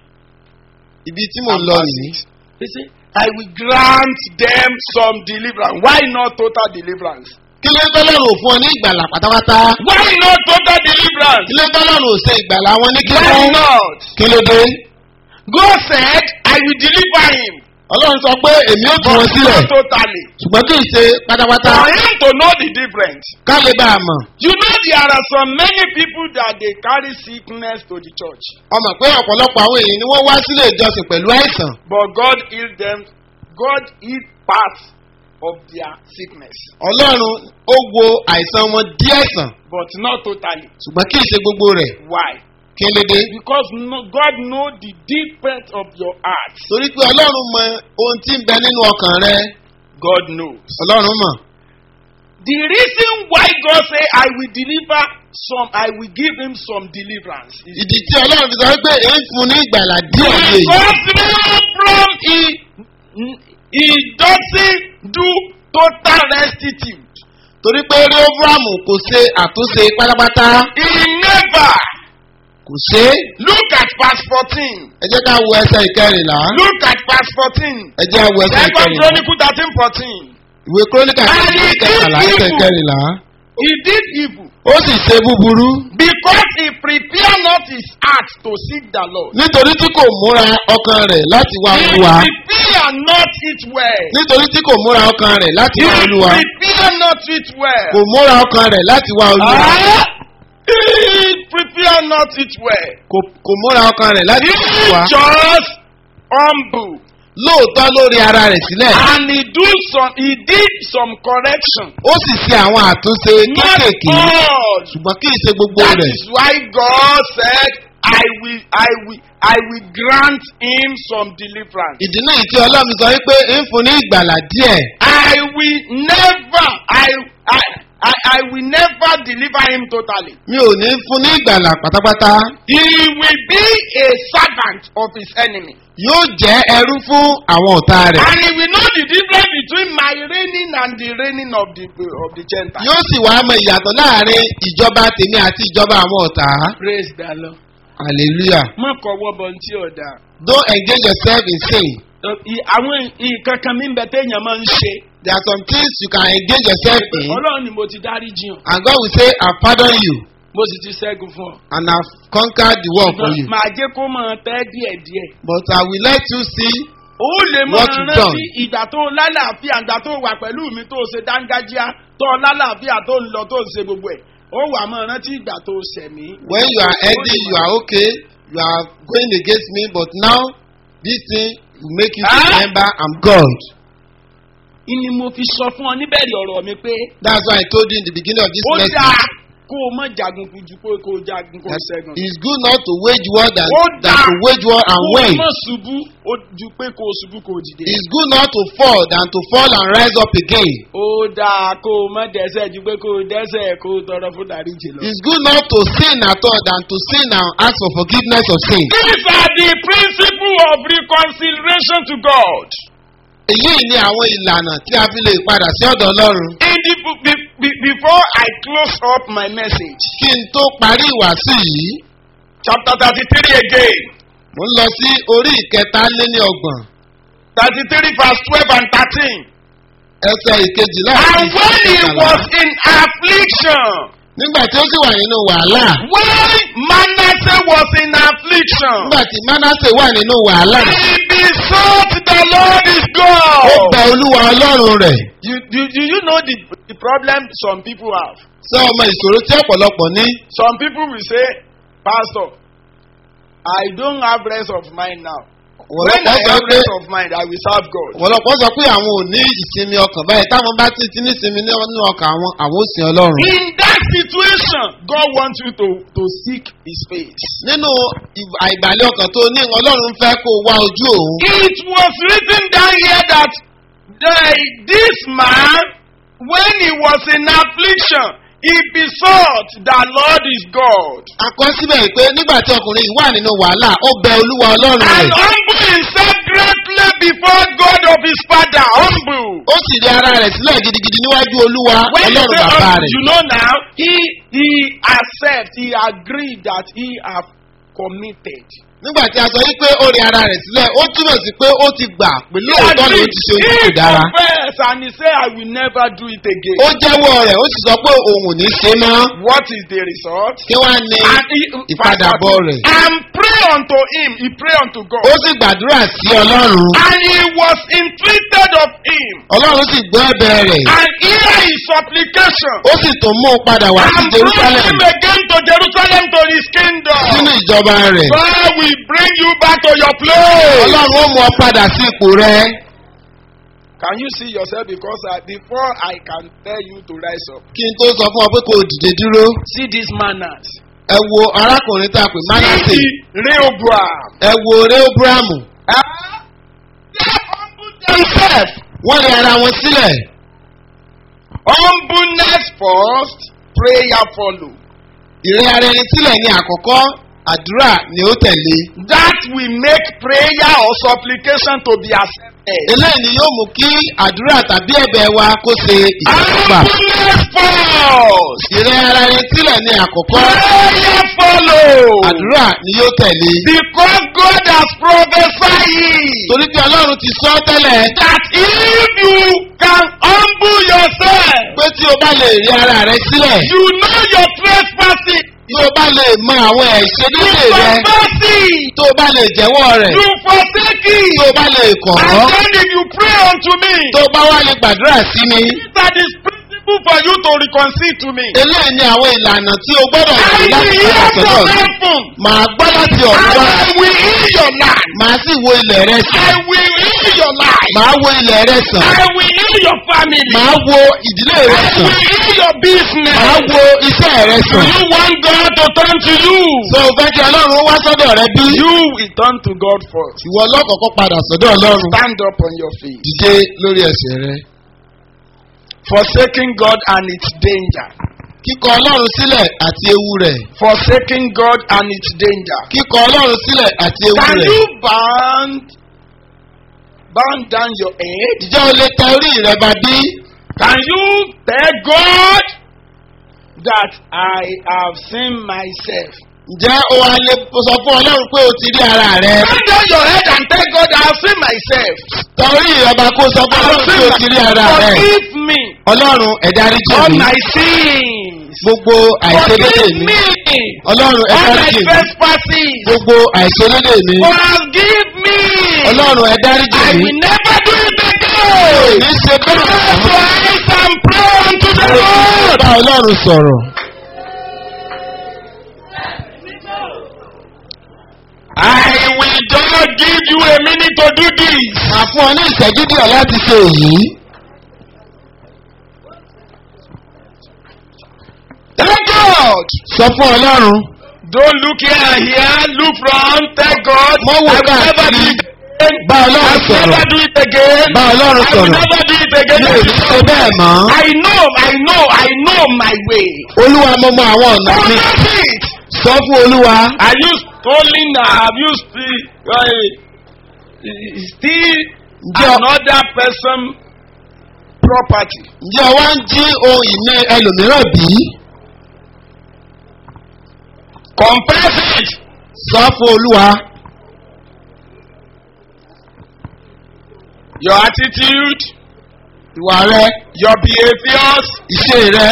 ibi tí mo ń lọ nìyí They say, I will grant them some deliverance. Why not total deliverance? kí ló ń tọ́lọ́run ò fún ọ ní ìgbàlà pátápátá Why not total deliverance? kí ló ń tọ́lọ́run ò ṣe ìgbàlà wọn ní Why kíkún not? kí ló dé God said, I will deliver him. ọlọ́run sọ pé èmi ó tú But wọn sílẹ̀ not totally. ṣùgbọ́n kì í ṣe pátápátá For him to know the difference. ká lè bá a mọ̀ You know there are so many people that they carry sickness to the church. ọmọ pé ọ̀pọ̀lọpọ̀ àwọn èèyàn ni wọ́n wá sílé ìjọsìn pẹ̀lú àìsàn But God healed them. God healed parts of their sickness. ọlọ́run ó wo àìsàn wọn díẹ̀ sàn But not totally. ṣùgbọ́n kì í ṣe gbogbo rẹ̀ Why? kí ló dé Because no, God know the deep part of your heart. torí pé ọlọ́run mọ ohun tí ń bẹ nínú ọkàn rẹ God knows. ọlọ́run mọ̀ The reason why God say I will deliver some, I will give him some deliverance. is ìdí tí ọlọ́run fi sọ wípé èyí fún ní ìgbàlà díẹ̀ ní èyí Because no problem he, he doesn't do total restitute. torí pé réfúrámù kò ṣe àtúnṣe pátápátá He never. kò ṣe é Look at verse 14. ẹ jẹ́ ká wo ẹsẹ̀ ìkẹrìnlá Look at verse 14. ẹ jẹ́ wo ẹsẹ̀ Second ìkẹrìnlá Chronicle 13 14. ìwé kúrónìkà And he did kẹtàlá ẹsẹ̀ evil. ìkẹrìnlá He did evil ó sì ṣe búburú because he prepared not his heart to seek the Lord. nítorí tí kò múra ọkàn rẹ̀ láti wá He olúwa prepared not it well. nítorí tí kò múra ọkàn rẹ̀ láti He wá olúwa prepared not it well. kò múra ọkàn rẹ̀ láti wá olúwa Ah, He prepared not it well. kò kò múra ọkàn rẹ̀ láti He wá olúwa just humble lóòótọ́ lórí ara rẹ̀ sílẹ̀ and he do some he did some correction. ó sì ṣe àwọn àtúnṣe Not kéékèèké all. ṣùgbọ́n kì í ṣe gbogbo That rẹ̀ is why God said, I will, I will, I will grant him some deliverance. ìdí náà tí ọlọ́run sọ wípé ń fún ní ìgbàlà díẹ̀ I will never, I, I, I, I will never deliver him totally. mi ò ní fún ní ìgbàlà pátápátá He will be a servant of his enemy. yóò jẹ́ ẹrú fún àwọn ọ̀tá rẹ̀ And he will know the difference between my reigning and the reigning of the, of the Gentiles. yóò sì wá mọ ìyàtọ̀ láàrin ìjọba tèmi àti ìjọba àwọn ọ̀tá Praise the Lord. hallelujah Má kọ̀wọ́ bọ̀ ní tí ò dáa. don't engage yourself in sin Ẹ, ì- Àwọn nǹkan kan mi ń bẹ téèyàn máa ń ṣe. there are some things you can engage yourself in Ọlọ́run ni mo ti dárí jiyàn. and God will say I pardon you Mo sì ti ṣẹ́gun fún ọ. and I have conquered the world for you Màá jẹ́ kó máa tẹ́ díẹ̀díẹ̀. but I will let you see Ó lè máa What you rántí done. ìgbà tó lálàáfíà ìgbà tó wà pẹ̀lú mi tó ṣe dángájíá tó lálàáfíà tó ń lọ tó ń ṣe gbogbo ẹ̀. Ó wà máa rántí ìgbà tó ṣẹ̀mí. when you are healthy you are okay you are going against me but now this thing will make you to Ah! remember I'm God Ìní mo fi sọ fún ọ níbẹ̀rẹ̀ ọ̀rọ̀ mi pé that's why I told you in the beginning of this ó message dáa kó o má jagun ju pé kó o jagun kó o that ṣẹ́gun. it's good not to wage war than, Ó than dáa to wage war and kó o win má ṣubú ó ju pé kó o ṣubú kó o dìde. it's good not to fall than to fall and rise up again ó dáa kó o má dẹ́sẹ̀ ju pé kó o dẹ́sẹ̀ kó o tọrọ fún dáríjì lọ. it's good not to sin at all than to sin and ask for forgiveness of sin These are the principle of reconciliation to God. èyí ni àwọn ìlànà tí a fi lè padà sí ọ̀dọ̀ ọlọ́run In the, be, be, before I close up my message, kí n tó parí ìwàásù yìí chapter thirty-three again. mo ń lọ sí orí ìkẹta lé ní ọgbọ̀n thirty-three verse twelve and thirteen. ẹsẹ̀ ìkejìlá àti And when he ìkẹtàlá. was in affliction, nígbà tí ó sì wà nínú wàhálà when Manasseh was in affliction, nígbà tí manasse wà nínú wàhálà he besought the Lord his ó God. bẹ olúwa ọlọ́run rẹ̀ You, you, do you know the, the problem some people have? sọ ọmọ ìṣòro tí ọ̀pọ̀lọpọ̀ ní Some people will say, Pastor, I don't have rest of mind now. When I ọ̀pọ̀lọpọ̀ sọ have pé rest of mind, I will serve God. ọ̀pọ̀lọpọ̀ sọ pé àwọn ò ní ìsinmi ọkàn báyìí táwọn bá ti ti ní ìsinmi nínú ọkàn àwọn àwọn ò sin ọlọ́run. In that situation, God wants you to, to seek his face. nínú ìb- àìbàlẹ̀ ọkàn tó ní ọlọ́run fẹ́ kó wá ojú òun. It was written down here that the, this man, when he was in affliction, he besought the Lord his God. àkọsíbẹ̀ pé nígbà tí ọkùnrin yìí wà nínú wàhálà ó bẹ olúwa ọlọ́run And rẹ̀ humbled himself greatly before God of his father. Humble. ó sì rí ara rẹ̀ sílẹ̀ gidigidi níwájú olúwa When you ọlọ́run say bàbá humble, rẹ̀. you know now, he, he accept, he agreed that he have committed. nígbà tí a sọ yí pé ó rí ara rẹ̀ sílẹ̀ ó túmọ̀ sí pé ó ti gbà pé He lóòótọ́ ló agreed. ti ṣe ohun tí He kò dára. confessed and he said, I will never do it again. ó jẹ́wọ́ rẹ̀ ó sì sọ pé òun ò ní ṣe mọ́. What is the result? kí wá ní And he, ìpadàbọ̀ rẹ̀. and pray unto him. He pray unto God. ó sì gbàdúrà sí ọlọ́run. And he was entreated of him. ọlọ́run sì gbọ́ ẹ̀bẹ̀ rẹ̀. And hear his supplication. ó sì tún mú un padà wá sí And bring jerusalem him again to Jerusalem to his kingdom. sínú ìjọba rẹ̀. God will bring you back to your place. ọlọ́run ó mú ọ padà sí ipò rẹ̀. Can you see yourself? Because I, before I can tell you to rise up, kí n tó sọ fún ọ pé kò dìde dúró. see these manners. ẹ wo arákùnrin tá a pè manasse. See the Rehoboam. ẹ wo rehoboamu. Ah, They humbled themselves. wọ́n rí ara wọn sílẹ̀. Humbleness first, prayer follow. ìrẹ́ ara ẹni sílẹ̀ ní àkọ́kọ́ àdúrà ni ó tẹ̀lé. That will make prayer or supplication to be accepted. eléyìí ni yóò mú kí àdúrà tàbí ẹ̀bẹ̀ wa kó ṣe ìtẹ́wọ́gbà. Humbleness first, ìrẹ́ ara ẹni sílẹ̀ ní àkọ́kọ́ prayer follow. àdúrà ni yóò tẹ̀lé. Because God has prophesied torí pé ọlọ́run ti sọ tẹ́lẹ̀ that if you can humble yourself, pé tí o bá lè rí ara rẹ sílẹ̀ you know your trespassing, tí o bá lè mọ àwọn ẹ̀ṣẹ̀ you nílé rẹ confess it, tó o bá lè jẹ́wọ́ rẹ̀ you forsake tí it. o bá lè kọ̀ And ọ́ then if you pray unto me, tó o bá wá lè gbàdúrà sí mi. that is principle for you to reconcile to me. eléyìí ni àwọn ìlànà tí o gbọ́dọ̀ I ṣe will láti hear padà sọ́dọ̀ from mi. heaven. màá gbọ́ láti ọ̀run And wá I will heal your land. màá sì wo ilẹ̀ rẹ I sàn will heal your life. màá wo ilẹ̀ rẹ sàn I will heal your family. màá wo ìdílé rẹ I sàn will heal your business. màá wo iṣẹ́ rẹ Do sàn. you want God to turn to you? sọ o fẹ́ kí ọlọ́run wá sọ́dọ̀ rẹ bí. You will turn to God first. ìwọ ọlọ́kọ̀ọ́kọ́ padà sọ́dọ̀ ọlọ́run. Stand up on your feet. dìde lórí ẹsẹ̀ rẹ. Forsaking God and its danger. kíkọ ọlọ́run sílẹ̀ àti ewu rẹ̀. Forsaking God and its danger. kíkọ ọlọ́run sílẹ̀ àti ewu Can rẹ̀. you bend, bend down your head? ìjọ o lè tẹ orí rẹ bá bí. Can you tell God that I have seen myself? ǹjẹ́ o wá lè sọ fún ọlọ́run pé o ti rí ara rẹ. Bend down your head and tell God I have seen myself. tẹ orí rẹ bá kó sọ fún I have ọlọ́run pé seen o ti rí ara rẹ. Forgive me ọlọ́run ẹ̀dá rí jì all mí. my sins. gbogbo àìṣedédé Forgive mi. me ọlọ́run all ẹ̀dá rí my jì mí. trespasses. gbogbo àìṣedédé mi. Forgive me. ọlọ́run ẹ̀dá rí jì I mí. will never do it again. ní ṣe Close bẹ́ẹ̀. your eyes and pray unto the Lord. bá ọlọ́run sọ̀rọ̀. I will just give you a minute to do this. màá fún ọ ní ìṣẹ́jú díẹ̀ láti ṣe èyí. Thank God. sọ fún ọlọ́run. Don't look here and here. Look from. Thank God. Mo wò I will never káàkiri. do it again. bá I ọlọ́run will sọ̀rọ̀. never do it again. bá ọlọ́run I will sọ̀rọ̀. never do it again. mi ò ní ṣe bẹ́ẹ̀ mọ́. I know, I know, I know my way. olúwa mo mọ àwọn ọ̀nà mi. Confess it. sọ fún olúwa. Are you stolen? Have you still, uh, still Ǹjẹ́ ọ- another person property? ǹjẹ́ ọ wá ń jí ohun ìní ẹlòmíràn bí? Confess it. sọ fún olúwa. your attitude, ìwà rẹ your behaviors, ìṣe rẹ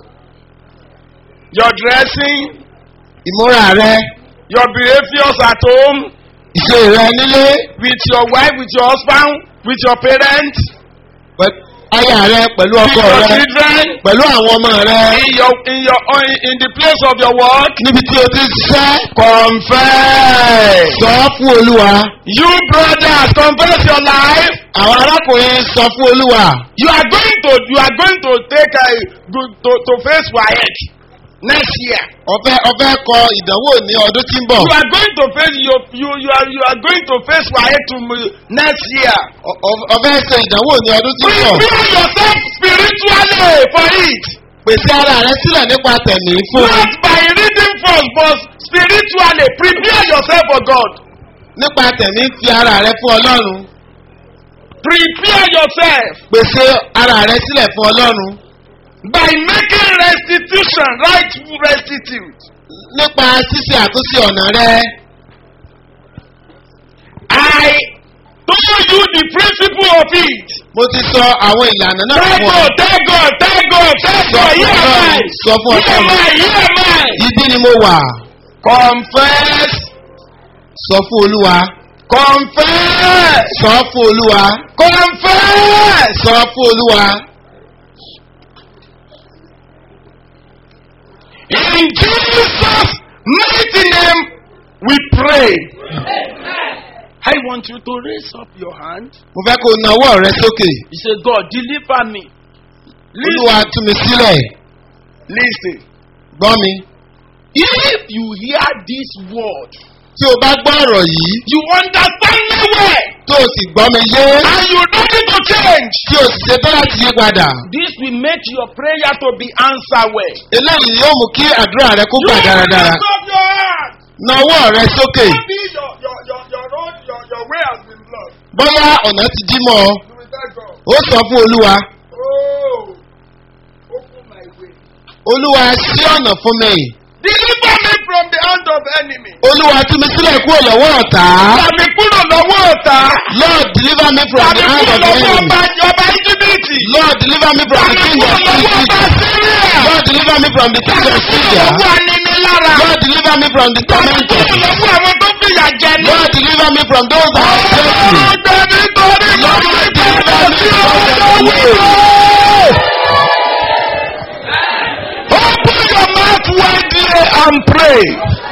your dressing, ìmúra rẹ your behaviors at home, ìṣe rẹ nílé with your wife, with your husband, with your parents, pẹ̀lú aya rẹ pẹ̀lú with ọkọ your rẹ children, pẹ̀lú àwọn ọmọ rẹ in your in your in, in the place of your work. níbi tí o ti ń ṣiṣẹ́ Confess. sọ fún olúwa You brothers, confess your life. àwọn arákùnrin sọ fún olúwa You are going to you are going to take a to to, to face WAEC next year. ọfẹ ọfẹ kọ ìdánwò ní ọdún tí ń bọ̀ You are going to face you you you are you are going to face WAEC to next year. Ọ- ọ- ọfẹ ṣe ìdánwò ní ọdún tí ń bọ̀ Prepare yourself spiritually for it. pèsè ara rẹ sílẹ̀ nípa tẹ̀mí fún un Not by reading first, but spiritually prepare yourself for God. nípa tẹ̀mí fi ara rẹ fún ọlọ́run Prepare yourself pèsè ara rẹ sílẹ̀ fún ọlọ́run by making restitution, right restitute. nípa ṣíṣe àtúnṣe ọ̀nà rẹ I told you the principle of it. mo ti sọ àwọn ìlànà náà Thank fún ọ God, thank God, thank God, thank Sọ God. fún Here am I. Ọlọ́run, sọ fún Here am Ọlọ́run. I. Here am I. ibi ni mo wà Confess. sọ fún olúwa Confess. sọ fún olúwa Confess. sọ fún olúwa In Jesus' mighty name we pray. I want you to raise up your hand. mo fẹ́ kó o nawọ́ rẹ sókè You say, God, deliver me. olúwa tú mi sílẹ̀ Listen. gbọ́ mi If you hear this word, tí o bá gbọ́ ọ̀rọ̀ yìí you understand me well, tó o sì gbọ́ mi yé and you don't need to change. tí o sì ṣetán láti yí padà This will make your prayer to be answered well. eléyìí yóò mú kí àdúrà rẹ kó gbà dáradára lift up your hand. nawọ́ rẹ sókè Maybe your, your, your, your road, your, your way has been blocked. bóyá ọ̀nà ti dí mọ́ ọ You will tell God, ó sọ fún olúwa oh, open my way. olúwa ṣí ọ̀nà fún mi Deliver me from the hand of enemy. olúwa tú mi sílẹ̀ kúrò lọ́wọ́ ọ̀tá Tàbí kúrò lọ́wọ́ ọ̀tá. lord deliver me from Tàbí the hand kúrò of the lọ́wọ́ enemy ọba ọba Íjíbítì. lord deliver me from the Tàbí king kúrò of lọ́wọ́ ọba Syria Síríà. lord deliver me from the king Tàbí of kúrò Syria lọ́wọ́ aninilára. lord deliver me from the Tàbí tormentor kúrò lọ́wọ́ àwọn tó fìyà jẹ ní. lord deliver me from those that have failed me Ọgbẹ́ nítorí Lord, lọ́wọ́ deliver me sí from ọ̀rọ̀ the wíwọ́. Open your mouth widely and pray.